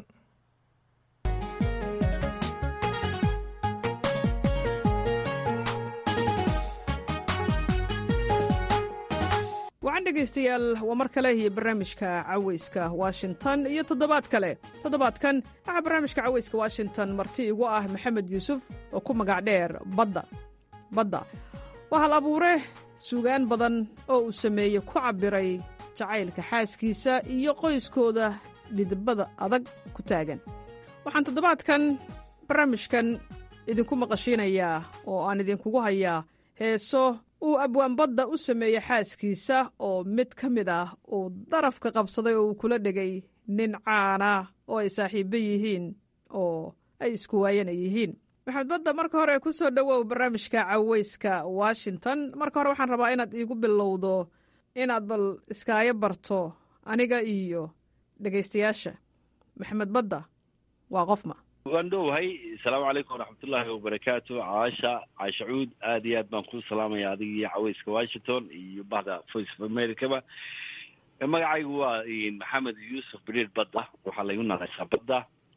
wacan dhegaystayaal waa mar kale iyo barnaamijka caweyska washington iyo toddobaad kale toddobaadkan waxaa barnaamijka caweyska washington marti igu ah maxamed yuusuf oo ku magac dheer badda badda waa hal abuure suugaan badan oo uu sameeyey ku cabbiray jacaylka xaaskiisa iyo qoyskooda dhidibada adag ku taagan waxaan toddobaadkan barnaamijkan idinku maqashiinayaa oo aan idinkugu hayaa heeso uu abwaanbadda u sameeyey xaaskiisa oo mid ka mid ah uu darafka qabsaday oo uu kula dhegay nin caana oo ay saaxiibbo yihiin oo ay isku waayana yihiin maxamed badda marka hore ku soo dhowow barnaamijka caweyska washington marka hore waxaan rabaa inaad iigu bilowdo inaad bal iskaayo barto aniga iyo dhegaystayaasha maxamed badda waa qofma waan dhowahay asalaamu calaykum waraxmatullaahi wabarakaatu caasha caasha cuud aad iyo aad baan kuu salaamaya adiga iyo caweyska washington iyo bahda voice of americaba magacaygu waa maxamed yuusuf beriir badda waxaa laygu naqaysaa badda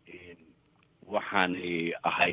waxaan ahay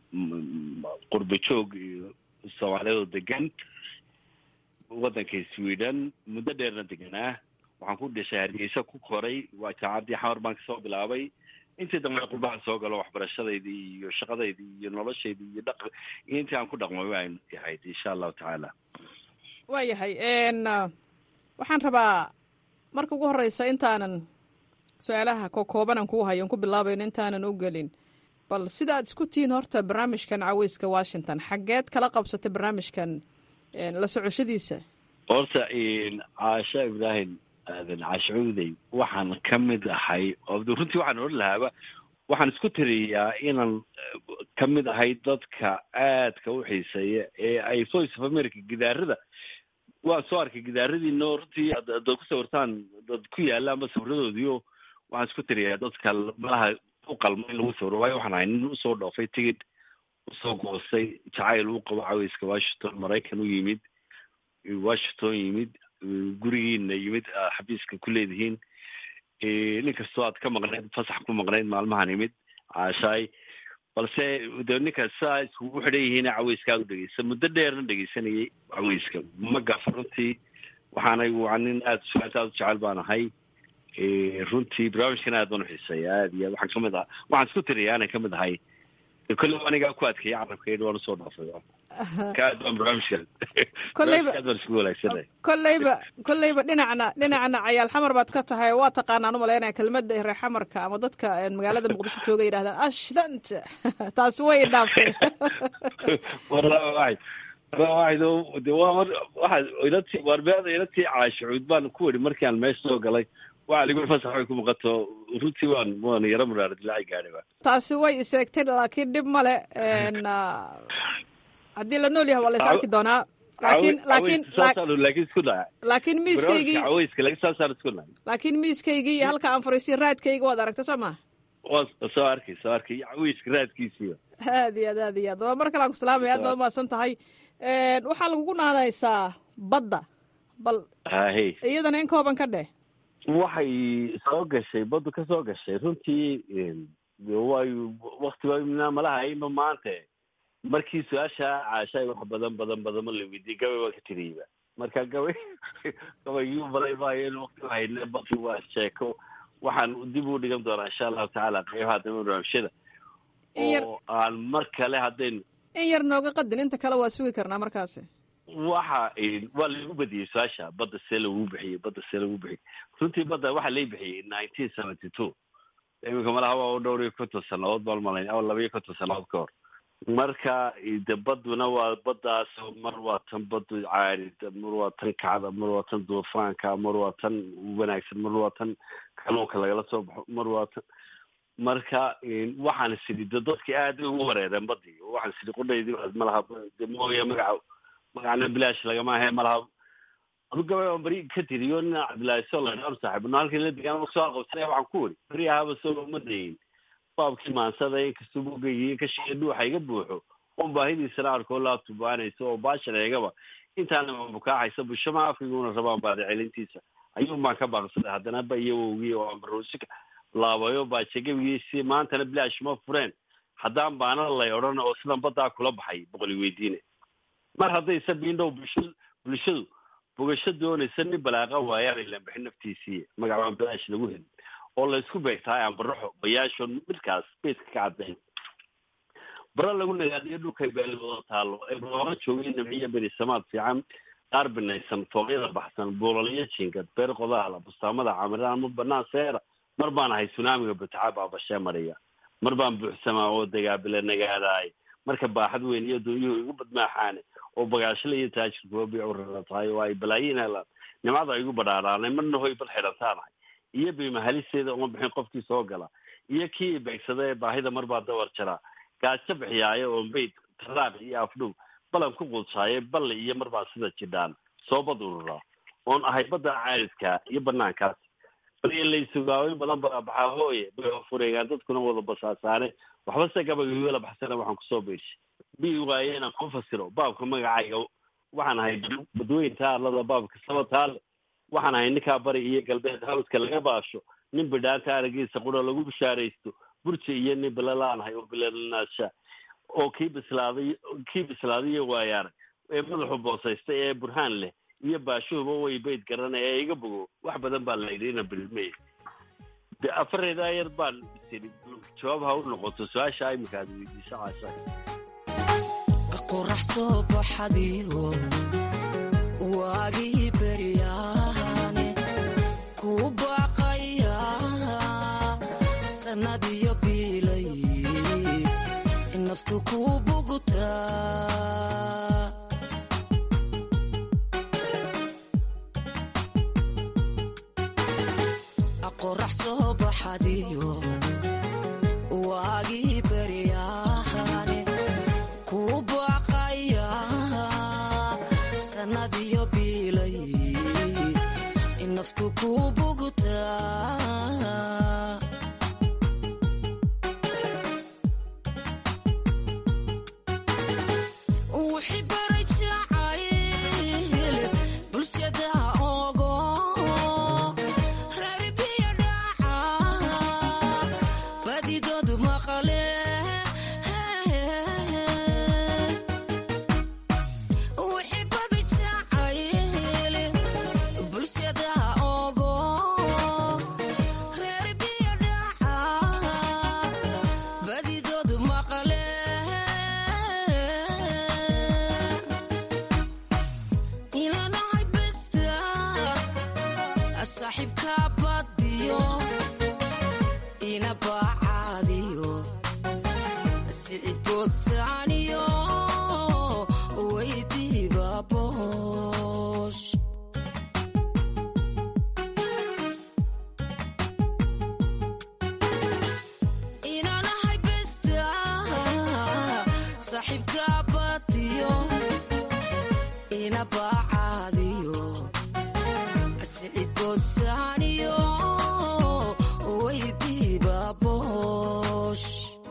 qurba joog soomaaliyadoo degan waddanka sweden muddo dheerna deganaa waxaan ku dhashay hargeysa ku koray waa jaacadii xamar baan kasoo bilaabay intii dambe qurbahan soo galo waxbarashadaydii iyo shaqadaydii iyo noloshaydii iyo dhaq iyo intii aan ku dhaqmay waan ahayd insha allahu tacaala waayahay waxaan rabaa marka ugu horeysa intaanan su-aalaha kokoobanan kuu hayon ku bilaabayn intaanan u gelin bal sida aad isku tihiin horta barnaamijkan caweyska washington xaggeed kala qabsatay barnaamijkan la socoshadiisa horta caasha ibraahim aadan caashacuudey waxaan ka mid ahay oo runtii waxaan odhan lahaaba waxaan isku tiriyaa inaan ka mid ahay dadka aadka u xiiseeya ee ay voice of america gidaarada waan soo arkay gidaaradiino runtii adaad ku sawirtaan dad ku yaalla ama sawiradoodiio waxaan isku tiriyaa dadka malaha u qalma in lagu sawiro waayo waxaan ahay nin usoo dhoofay tigid usoo goostay jacayl uu qabo caweyska washington maraykan u yimid washington yimid gurigiina yimid xabiiska ku leedihiin nin kastoo aad ka maqnayd fasax ku maqnayd maalmahan yimid caashaay balse de ninka saa iskugu xidhan yihiin caweyska aad u dhegeysa muddo dheerna dhegeysanayay caweyska ma gafa runtii waxaanay waa nin aada suaata aad u jecel baan ahay runtii barnaamijkan aad baan uxiiseeya aad iyo waxaan kamid ah waxaan isku tiriya aanan kamid ahay kolle anigaa ku adkeeyay carabkeed waan usoo dhaafay kaad baan barnaamijkan Kolleyba- aad baan isku wanaagsanay kolleyba kolleyba dhinacna dhinacna cayaal xamar baad ka tahay waa taqaanaan u malaynaya kelmadda reer xamarka ama dadka een, magaalada muqdisho jooga yidhahdaan ashdanta taasi way dhaaftay waraa waxay waraa waxay doo- de waa mar- waxaad ilatii waarbeada ilatii caashucuud baan ku weri markaan meesha soo galay waxa ligu fasax way ku muuqato runtii waan waan yaro muraara dilaaci gaadhay ba taasi way iseegtay laakiin dhib male een, ah, haddii la nool yahay waa la is arki doonaa laakiin laakiin saasaan laakiin isku dhaca laakiin miiskaygii barnaamijka caweyska laakiin saasaan isku dhaca laakiin miiskaygii iyo halka aan fariisiy raadkayga waad aragta soo ma waa soo arkay soo arkay iyo caweyska raadkiisiiba aad iyo aad aad iyo aad waa mar kale aan ku salaamaya aad baad umahadsan tahay Een, waxaa lagugu naanaysaa badda bal hahe iyadana in kooban ka dheh waxay soo gashay baddu ka soo gashay runtii way waktiba malaha ima maante markii su-aasha caashay wax badan badan badan ma la weydiiyey gabay waa ka tiriyeyba marka gabay gabaygii balay maayo in wakti hayne badki waa sheeko waxaan dib u dhigan doonaa insha allahu tacaala qeybaha dambe barnaamijyada in yar oo aan mar kale haddaynu in yar nooga qadin inta kale waa sugi karnaa markaasi waxa waa lagu badiyey su-aasha badda see lagu bixiyey badda see lagu bixiyey runtii badda waxaa lay bixiyey nineteen seventy two iminka malaha waa u dhowr iyo konton sannadood baan malayn ama laba iyo konton sannadood ka hor marka de badduna waa baddaas mar waa tan baddu caarida mar waa tan kacda mar waa tan duufaanka mar waa tan wanaagsan mar waa tan kaluunka lagala soo baxo mar waa tan marka waxaan sidhi de dadki aad ugu wareereen badii waxaan sidhi qudhaydii malaha de mooya magaca magacna bilaash lagama ahe malaha adu gabay aan beri ka tiriyo nin cabdillaahi solan ar saaxiib no halkii la degaan soo qabsanaya waxaan ku weri beri ahaba soo ma dayin baabkii maansada inkastoo bugaygiyo kashiya dhuuxa iga buuxo oon baahidiisana arkoo laa tubaanaysa oo baashar eegaba intaana bukaaxaysa bushama afkayguna rabaan baada celintiisa ayuun baan ka baaqsaday haddana ba iyo wowgii oo aan baroosika laabayo baajegabigiisi maantana bilaash ma fureen haddaan baana lay odhan oo sidan baddaa kula baxay boqoli weydiine mar haddaysa biindhow bulsha bulshadu bogasho doonaysa nin balaaqa waayaan ilan bixin naftiisii magacaan bilaash lagu helin oo laysku beegtahay aan baraxo bayaasho midkaas beydka ka caddayn bara lagu nagaadiyo dhulkay beelwada taallo ee looga joogay namciya berisamaad fiican qaar binaysan fooqyada baxsan buulaliyo jiingad beer qodaala bustaamada camiraan ma banaan seera mar baan ahay sunaamiga bataca baabashee mariya mar baan buuxsamaa oo dagaabila nagaadaay marka baaxad weyn iyo dunyuhu igu badmaaxaane oo bagaashla iyo taajirkuwa biicurala tahay oo ay balaayiin helaan nimcada igu badhaadhaanay marna hoy bal xidhantaanahay iyo biimahalisteeda uma bixin qofkii soo gala iyo kii ibeegsada ee baahida mar baa dawar jaraa gaajo bixiyaayo oo mayd taraaq iyo afdhub balan ku quudshaaye balli iyo mar baan sida jidhaan soo bad ururaa oon ahay badda caaridka iyo banaankaas baliya laysugaaweyn badan baabaxaa hooye bay fureegaan dadkuna wada basaasaane waxba se gabagawela baxsana waxaan kusoo beershay bi waaye inaan ku fasiro baabka magacayga waxaan ahay badweynta arlada baabka sabataale waxaan ahay ninkaa bari iyo galbeed hawska laga baasho nin bidhaanta aragiisa qura lagu bishaaraysto burji iyo nin bilalaanahay oo bilalanaasha oo kii bislaaday kii bislaadayo waayaarag ee madaxu boosaysta ee burhaan leh iyo baashuhuba way bayd garana ee iga bogo wax badan baa la yidhi ina bilmey de afareedaa yar baan isiri jawaab ha u noqoto su-aasha iminka aad weydiisa caasha qorax soo baxadiyo waagii beryaane ku baaqaya sannadiyo biilay naftu ku bugtaa qorax soo baxadiyo waagii beryaane ku baaqaya sannadiyo biilay naftu ku bugtaa wixii baray jacayl bulshada ogo reerbiyo dhaca badidoodu maqale wixii baday jacayl bulshada ogo saaxiibka badiyo ina baacaadiyo sicid boodsaaniyo weydiiba boosh inaanahay besta saaxiibka badiyo ina baacaadiyo sicid boodsaaniyo weydiiba boosh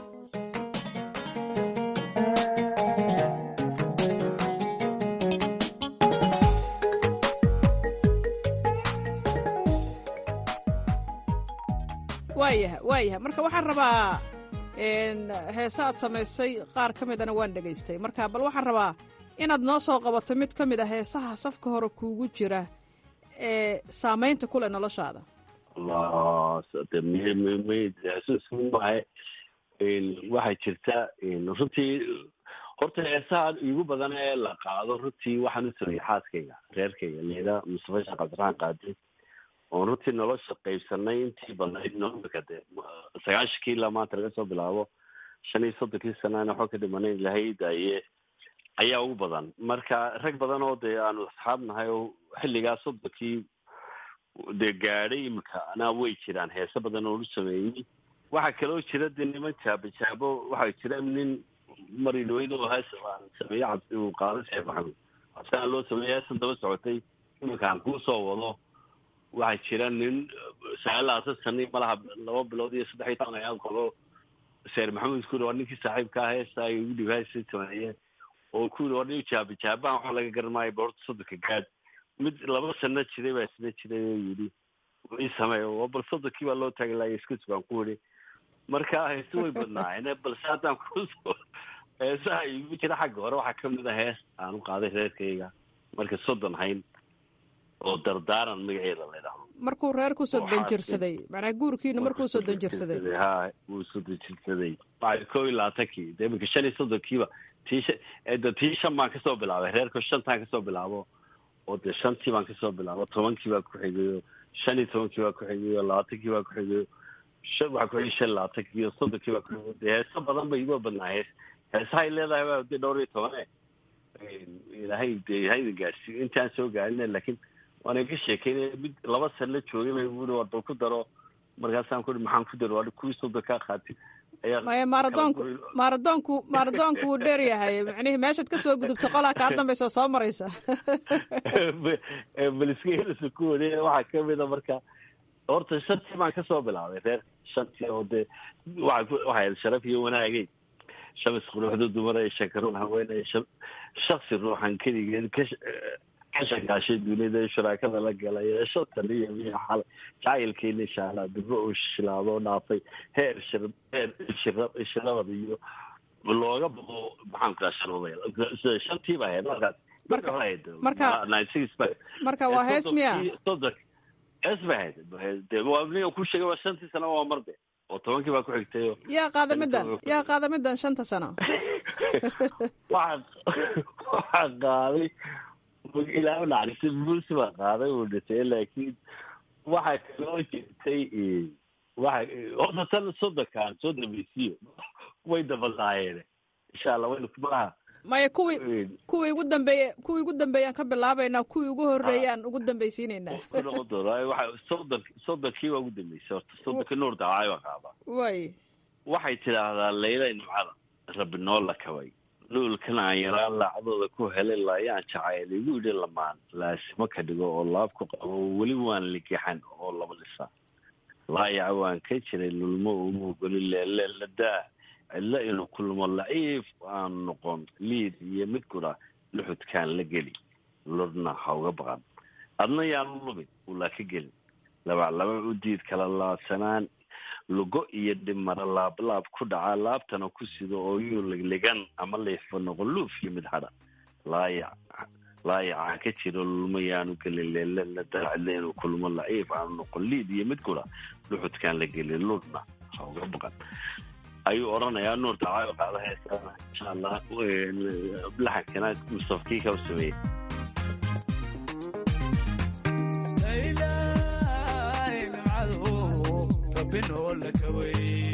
waayaha waayaha marka waxaan rabaa n heese aad samaysay qaar ka midana waan dhegaystay marka bal waxaan rabaa inaad noo soo qabato mid ka mid a heesaha safka hore kuugu jira ee saamaynta ku leh noloshaada maahe waxaa jirta runtii horta heesaha igu badan ee la qaado runtii waxaan u sameeyey xaaskayga reerkayga leeda mustafa sheekh cabdiraxmaan qaadi oon runtii nolosha qaybsanay intii badnayd noomika de sagaashankii ilaa maanta laga soo bilaabo shan iyo soddonkii sanana waxba ka dhimanayn lahay daaye ayaa ugu badan marka rag badan oo dee aanu asxaab nahay oo xilligaa soddonkii dee gaadhay imika anaa way jiraan heese badan oo lu sameeyey waxaa kaloo jira dee niman jaabo jaabo waxaa jira nin mari dhaweyd oo hees aan sameeye cabsi uu qaado sheekh maxamed cabsiaan loo sameeyey heesan daba socotay imika aan kuu soo wado waxaa jira nin sagaal labaatan sani malaha laba bilood iyo saddex iyo toban ayaad qabo seer maxamed ku waa ninkii saaxiibka ah heesta ay ugu dhib heesta sameeye oo ku yiri waa nin jaaba jaabahan waxa laga garanaayo boorta soddonka gaad mid laba sano jiray baa isna jiray oo yidhi ii sameey oo bal soddonkii baa loo taagi laaya iska sugaan ku yidhi marka heese way badnaayeen balse haddaan kusoo heesaha igu jira xagga hore waxaa kamid a hees aan u qaaday reerkayga marka soddon hayn oo dardaaran magaceeda la ydhahdo markuu reer ku soo danjirsaday macnaa guurkiina markuu soo danjirsaday ha wuu soo danjirsaday waxay koo iyo labaatankii de iminka shan iyo soddonkiiba tii shan de tii shan baan kasoo bilaabay reerka shantaan kasoo bilaabo oo dee shantii baan kasoo bilaabo tobankii baa ku xigayo shan iyo tobankii baa ku xigayo labaatankii baa ku xigayo shan waxaa ku xigay shan labaatankii iyo soddonkii baa ku xigayo dee heeso badan bay iga badnaa hees heesahay leedahay baa dee dhowr iyo tobane ilaahay dee hayda gaadhsiiyo intaan soo gaarina laakiin waana ka sheekeynaya mid laba san la joogay bay ui war bal ku daro markaasaan ku i maxaan ku daro waa kuwii soddon kaa qaatay maya maaradoonku maaradoonku maaradoonku wuu dheer yahay macnihii meeshaad ka soo gudubto qolaa kaa dambaysa soo maraysa baliskeysa ku waday waxaa kamida marka horta shantii baan kasoo bilaabay reer shantii oo dee waa waxay sharaf iyo wanaagay shamis quruxda dumar ee shakaruun haweeney shaksi ruuxan keligeed ka ka shakaashay dunida shuraakada la galay ee shantan iyo miya xal jacaylkeena inshaalla dibro uu shilaado dhaafay heer shir heer shira shirabad iyo looga baqo maxaan ku dhaha sharwadayl shantii baa ahayd markaas marka hore ahayd marka nine six ba marka waa hees miya soddon hees bay ahayd de waa nin ku sheegay waa shantii sano waa marde oo tobankii baa ku xigtay yaa qaada middan yaa qaada middan shanta sano waxaa waxaa qaaday ilaa naxariista bulsi baa qaaday uu dhintay laakiin waxaa kaloo jirtay waxa horta tan soddonkaan soo dambaysiyo way dabadaayeen insha allah waynu malaha maya kuwii kuwii ugu dambeeye kuwii ugu dambeeyaan ka bilaabaynaa kuwii ugu horreeyaan ugu dambaysiinaynaa ku noqon doona waxa soddon soddonkii baa ugu dambeysay horta soddonkii nuur daawaay baa qaadaa way waxay tidhaahdaa layla nimcada rabbi noo la kabay luulkan aan yaraan laacdooda ku helay laayaan jacayl igu yidhi lamaan laasimo ka dhigo oo laab ku qabo weli waan ligixan oo laba dhisa laayaca waan ka jiray lulmo uma ogoli leeleladaa cidlo inuu kulmo laciif aan noqon liid iyo mid kudha luxudkaan la geli lurna ha uga baqan adna yaanu lubin ulaa ka gelin labaclaba u diid kala laabsanaan lugo iyo dhimara laablaab ku dhaca laabtana ku sido oo yuu ligligan ama leefba noqon luuf iyo mid hadha laayac laayacaan ka jiro lulmo yaanu gelin leelala daacile inuu kulmo laciif aanu noqon liid iyo mid kudha luxudkaan la gelin lurna ha uga baqan ayuu odhanayaa nuur dacaayo qaada heesana insha allah laxankana mustafkii ka sameeyey rabbi noola kaway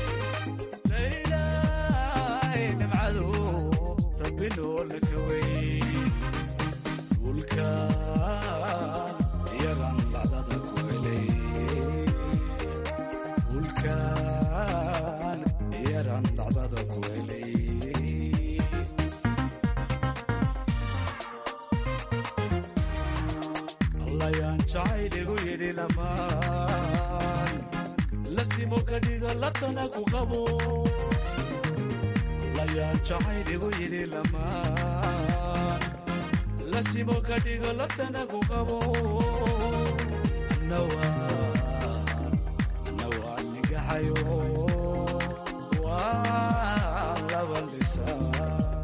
laylaay nimcadu rabbi noola kaway dhulkan iyagan lacdada ku helay dhulkan iyagan lacdada ku helay allayaan jacayligu yidhi lamaan lasimo ka dhiga latana ku qabo allayaan jacayligu yidhi lamaan lasimo ka dhiga latana ku qabo annawaan annawaan nigaxayo waa laba lisaa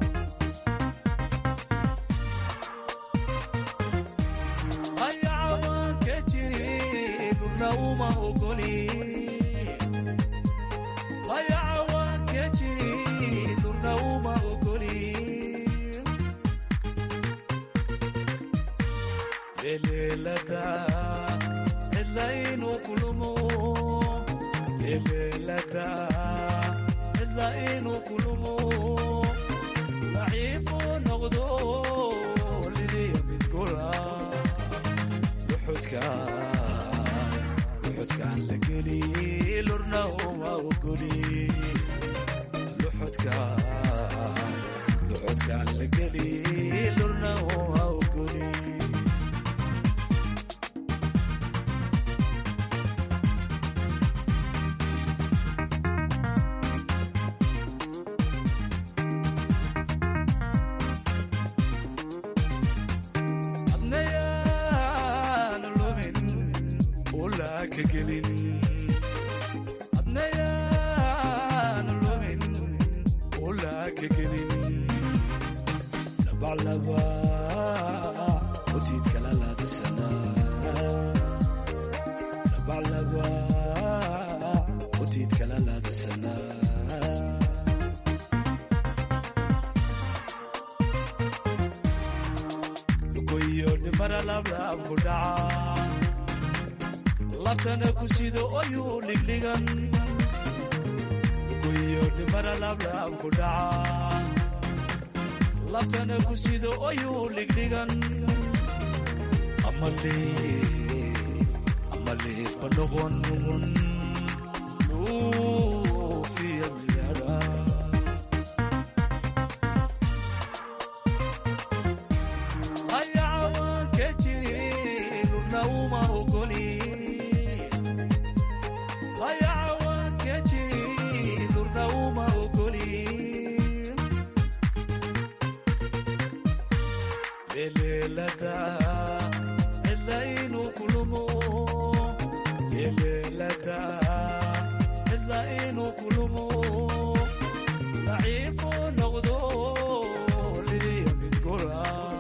ayacawaanka jiri dhulna uma ogoli ayacawaanka jiri dhulna uma ogoli eleelada cidla inuu kulumo eleelada cidla inuu kulumo daciifu noqdo lidiya midgula luxudkaan la geli lurna uma ogoli luxudkaan la geli lurna uma ogoli adnayaan lumin ulaa ka gelin adnayaan lumin ulaa ka gelin labaclaba utiid kala laadasana labaclaba utiid kala laadasana lugoyo dhimara lablaab ku dhaca labtana ku sido oyuu dhigdhigan lugoyo dhimara lablaab ku dhaca labtana ku sido oyuu dhigdhigan amaleef ba noqon luufiya miyadha ayacawaanka jiri lurna uma ogoli ayacawaanka jiri lurna uma ogoli eleelada cidla inuu kulumo eleelada cidla inuu kulumo daciifu noqdo lidiya midgula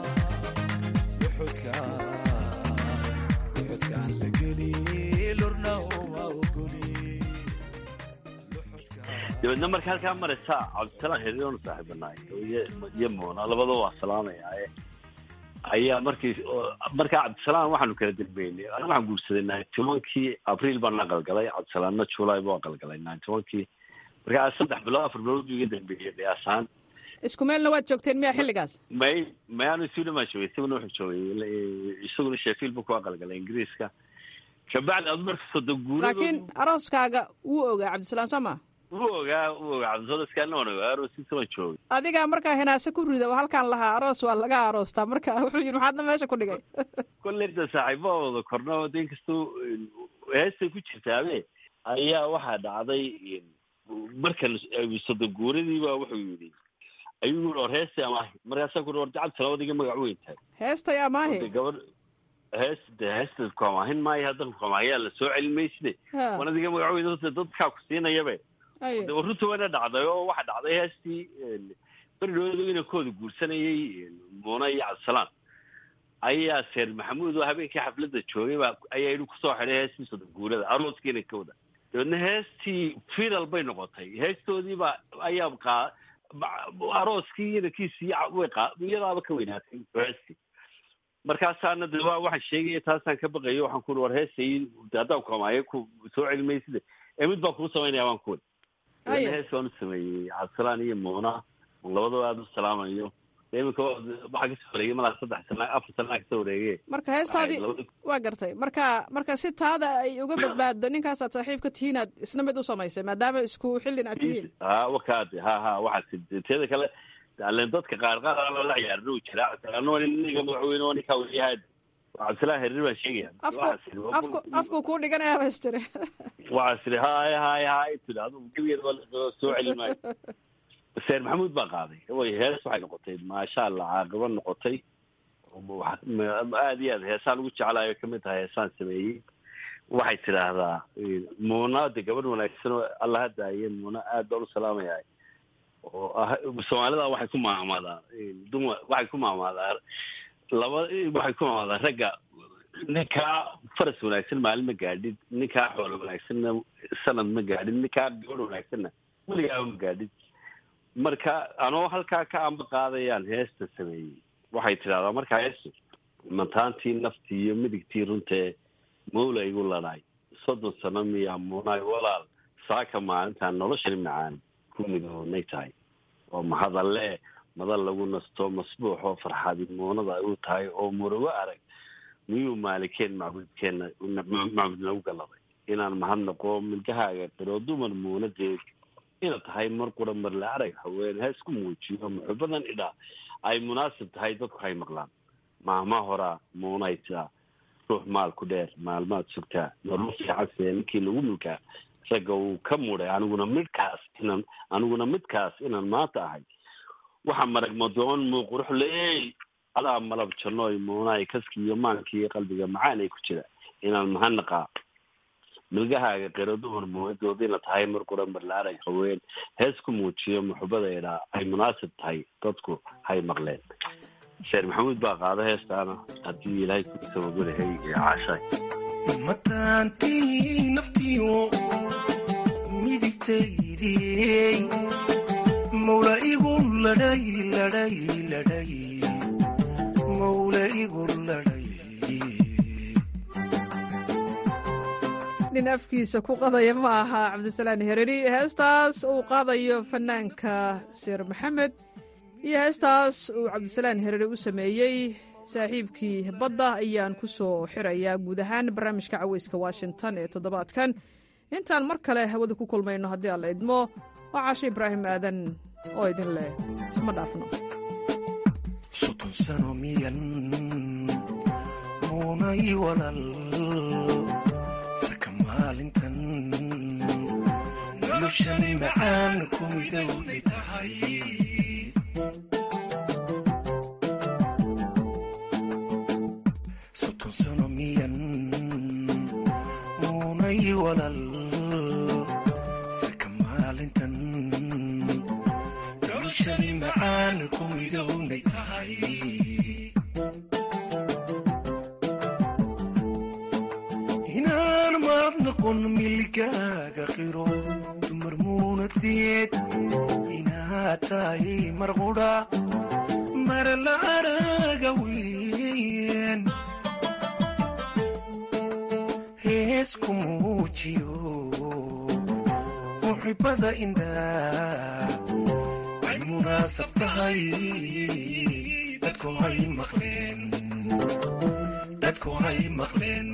luxudkaan la geli lurna uma ogoli dabeedna marka halkaa maraysa cabdisalaam xiriiroonu saaxiibanaay iyo moona labadaba waa salaamayaa ayaa markii markaa cabdisalaam waxaanu kala dambeynay aniga waxaan guursaday ninety onkii abriil baan aqalgalay cabdisalaamna july buu aqalgalay ninety onkii markaa saddex bilood afar bilood buu iga dambeeyey qiyaasaan isku meelna waad joogteen miya xilligaas may may anu sweden baan joogay isaguna wuxuu joogay isaguna sheffield buu ku aqalgalay ingiriiska kabacdi adu marka soddon guurado laakiin arooskaaga wuu ogaa cabdisalaam soo ma wuu ogaa wuu ogaa cabdisalaam waan ogaa aroosiisa waan joogay adigaa markaa hinaase ku rida oo halkaan lahaa aroos waa laga aroostaa marka wuxuu yidhi maxaadna meesha ku dhigay kolley da saaxiibahooda korna de inkastoo heestay ku jirtaabe ayaa waxaa dhacday markan soddon guuradiiba wuxuu yidhi ayuu yii or heestay amaahi markaasaa ku or cabdisalaam adiga magac weyn tahay heestay amaahi gabadh hees de heesta kuamaahin maayo haddan kuamaahiyaa la soo celin mayside wan adiga magac weyn horta dadkaa ku siinayabe de runta wayna dhacday oo waxaa dhacday heestii berdhooda inankooda guursanayay muuna iyo cabdisalaam ayaa seer maxamuud oo habeenkii xafladda joogay baa ayaa idhi kusoo xidhay heestii soddon guurada arooskii inankooda dabeedna heestii final bay noqotay heestoodii baa ayaa qaa arooskii inankiisii way qaa iyadaaba ka weynaatay heestii markaasaana de waa waxaan sheegaya taasaan ka baqayo waxaan ku war heesay de haddaan kuamaayo ku soo celimayside ee mid baan kuu samaynaya waan kuwi Aye. hees waan u sameeyey cabdisalaan iyo muuna labadaba aada u salaamayo iminka waxaa kasoo wareegay malaa saddex sana afar sanaa kasoo wareege marka heestaadii waa gartay marka marka si taada ay uga badbaaddo ninkaasaad saaxiib ka tihiin aad isna mid u samaysay maadaama isku xillin aad tihiin ha wakaade ha ha waxaas teeda kale alen dadka qaar qaar aan lala ciyaarin uu jira cabdisalaan ninka madaxweyne oo ninkaa weliyahaad cabdisalaan herir baan sheegaya afku afku afku kuu dhiganaya baystire waxaas iri hay hay hay tiri adigu gebigeeda waa lasoo soo celin maayo seer maxamuud baa qaaday way hees waxay noqotay maasha allah caaqibo noqotay aada iyo aad heesaan ugu jeclaayo kamid tahay heesaan sameeyey waxay tidhaahdaa muuna de gabadh wanaagsan oo alla hadaaye muuna aad baan u salaamayaa oo ah soomaalida waxay ku maamaadaa dumar waxay ku maamaadaa laba waxay ku maamaadaa ragga ninkaa faras wanaagsan maalin ma gaadhid ninkaa xoolo wanaagsanna sanad ma gaadhid ninkaa gabadh wanaagsanna weligaaba ma gaadhid marka anoo halkaa ka amba qaadayaan heesta sameeyey waxay tidhahdaa markaa heestu mantaantii naftii iyo midigtii runtee mawla igu ladhaay soddon sano miyaa muunaay walaal saaka maalintaan noloshani macaan ku midoonay tahay oo mahadalle madal lagu nasto masbuuxoo farxadi muunada ay u tahay oo murugo arag miyuu maalikeen macbudkeenna macbud nagu galladay inaan mahadnaqo milgahaaga qiroo dumar muunadeed ina tahay mar qura mar la arag haween ha isku muujiyo muxubadan idhaa ay munaasib tahay dadku hay maqlaan maahma horaa muunay tidaa ruux maal ku dheer maalmaad sugtaa nolol fiican see ninkii lagu mulkaa ragga uu ka muday aniguna midkaas inaan aniguna midkaas inaan maanta ahay waxaa marag madoon muu qurux leey adaa malab jannooy muunaay kaski iyo maankii qalbiga macaan ay ku jira inaan mahadnaqaa milgahaaga qiro dumar muunadoodina tahay mar qura mar la arag haween hees ku muujiyo muxubada idhaa ay munaasib tahay dadku hay maqleen sheer maxamuud baa qaada heestaana haddii ilaahay ku sababulahay iyo caashaay mataantii naftiyo midigtaydiyey mawla igu ladhay ladhay ladhay mawla igu ladhay nin afkiisa ku qadaya ma aha cabdisalaan hereri heestaas uu qaadayo fanaanka seer maxamed iyo heestaas uu cabdisalaan hereri u sameeyey saaxiibkii badda ayaan ku soo xirayaa guud ahaan barnaamijka caweyska washington ee toddobaadkan intaan mar kale hawada ku kulmayno haddii alla idmo waa caasho ibraahim aadan oo idin leh isma dhaafno soddon sano miyan muunay walal saka maalintan noloshani macaan ku midowday tahay soddon sano miyan muunay walal saka maalintan noloshani macaan ku midownay tahay inaan maad noqon milgaaga qiro dumar muunadeed inaad tahay mar qudha mar la araga weyn hees ku muujiyo muxibada indhaa ay munaasab tahay dadku hay maqleen dadku hay maqleen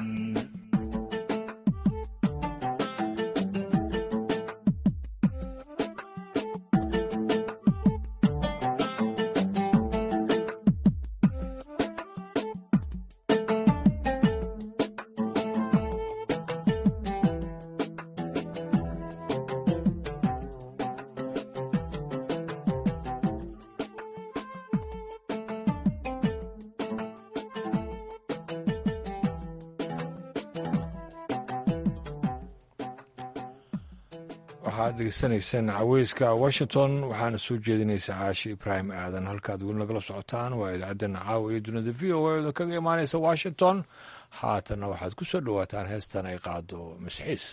waxaad degeysanaysaan caweyska washington waxaana soo jeedinaysa caashi ibraahim aadan halkaad weli nagala socotaan waa idaacaddan caawa iyo dunida v o a da kaga imaanaysa washington haatanna waxaad ku soo dhowaataan heestan ay qaado masxiis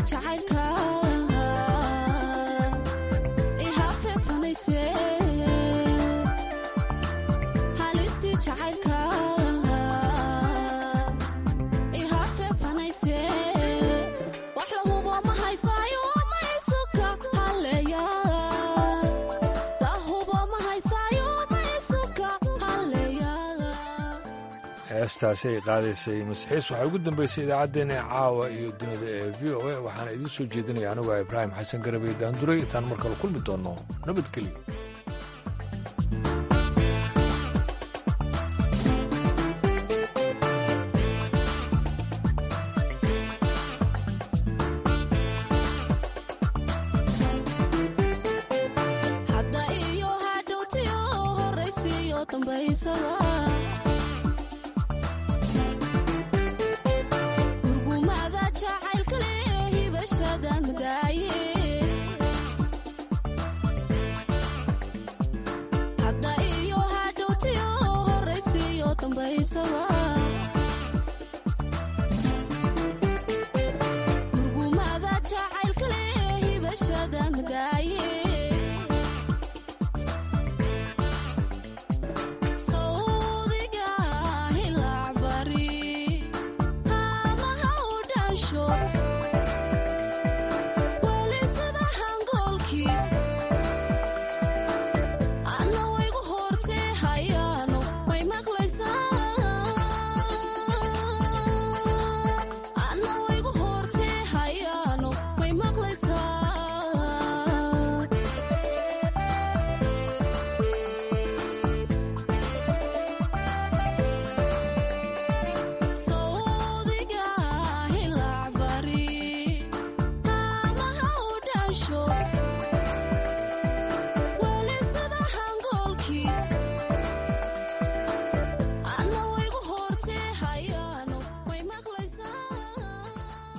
jacaylka ihafeefanayse halistii jacaylka ihafeefanayse wax la hubo ma haysaayo ma isuka halleeya la hubo ma haysaayo ma isuka halleeya heestaasi ay qaadaysay masxiis waxaa ugu dambeysay idaacaddeenna caawa iyo dunida ee v o a waxaana idiin soo jeedinaya anigu ah ibraahim xasan garabey daanduray intaan mar kale kulmi doonno nabadgelyo hadda iyo hadhowtiyo horaysiiyo dambaysaba gurgumada jacaylka leh hibashada madaaye hadda iyo hadhowtiyo horaysiiyo dambaysaba gurgumada jacaylka leh hibashada madaaye sawdiga hilacbari amaha u dhansho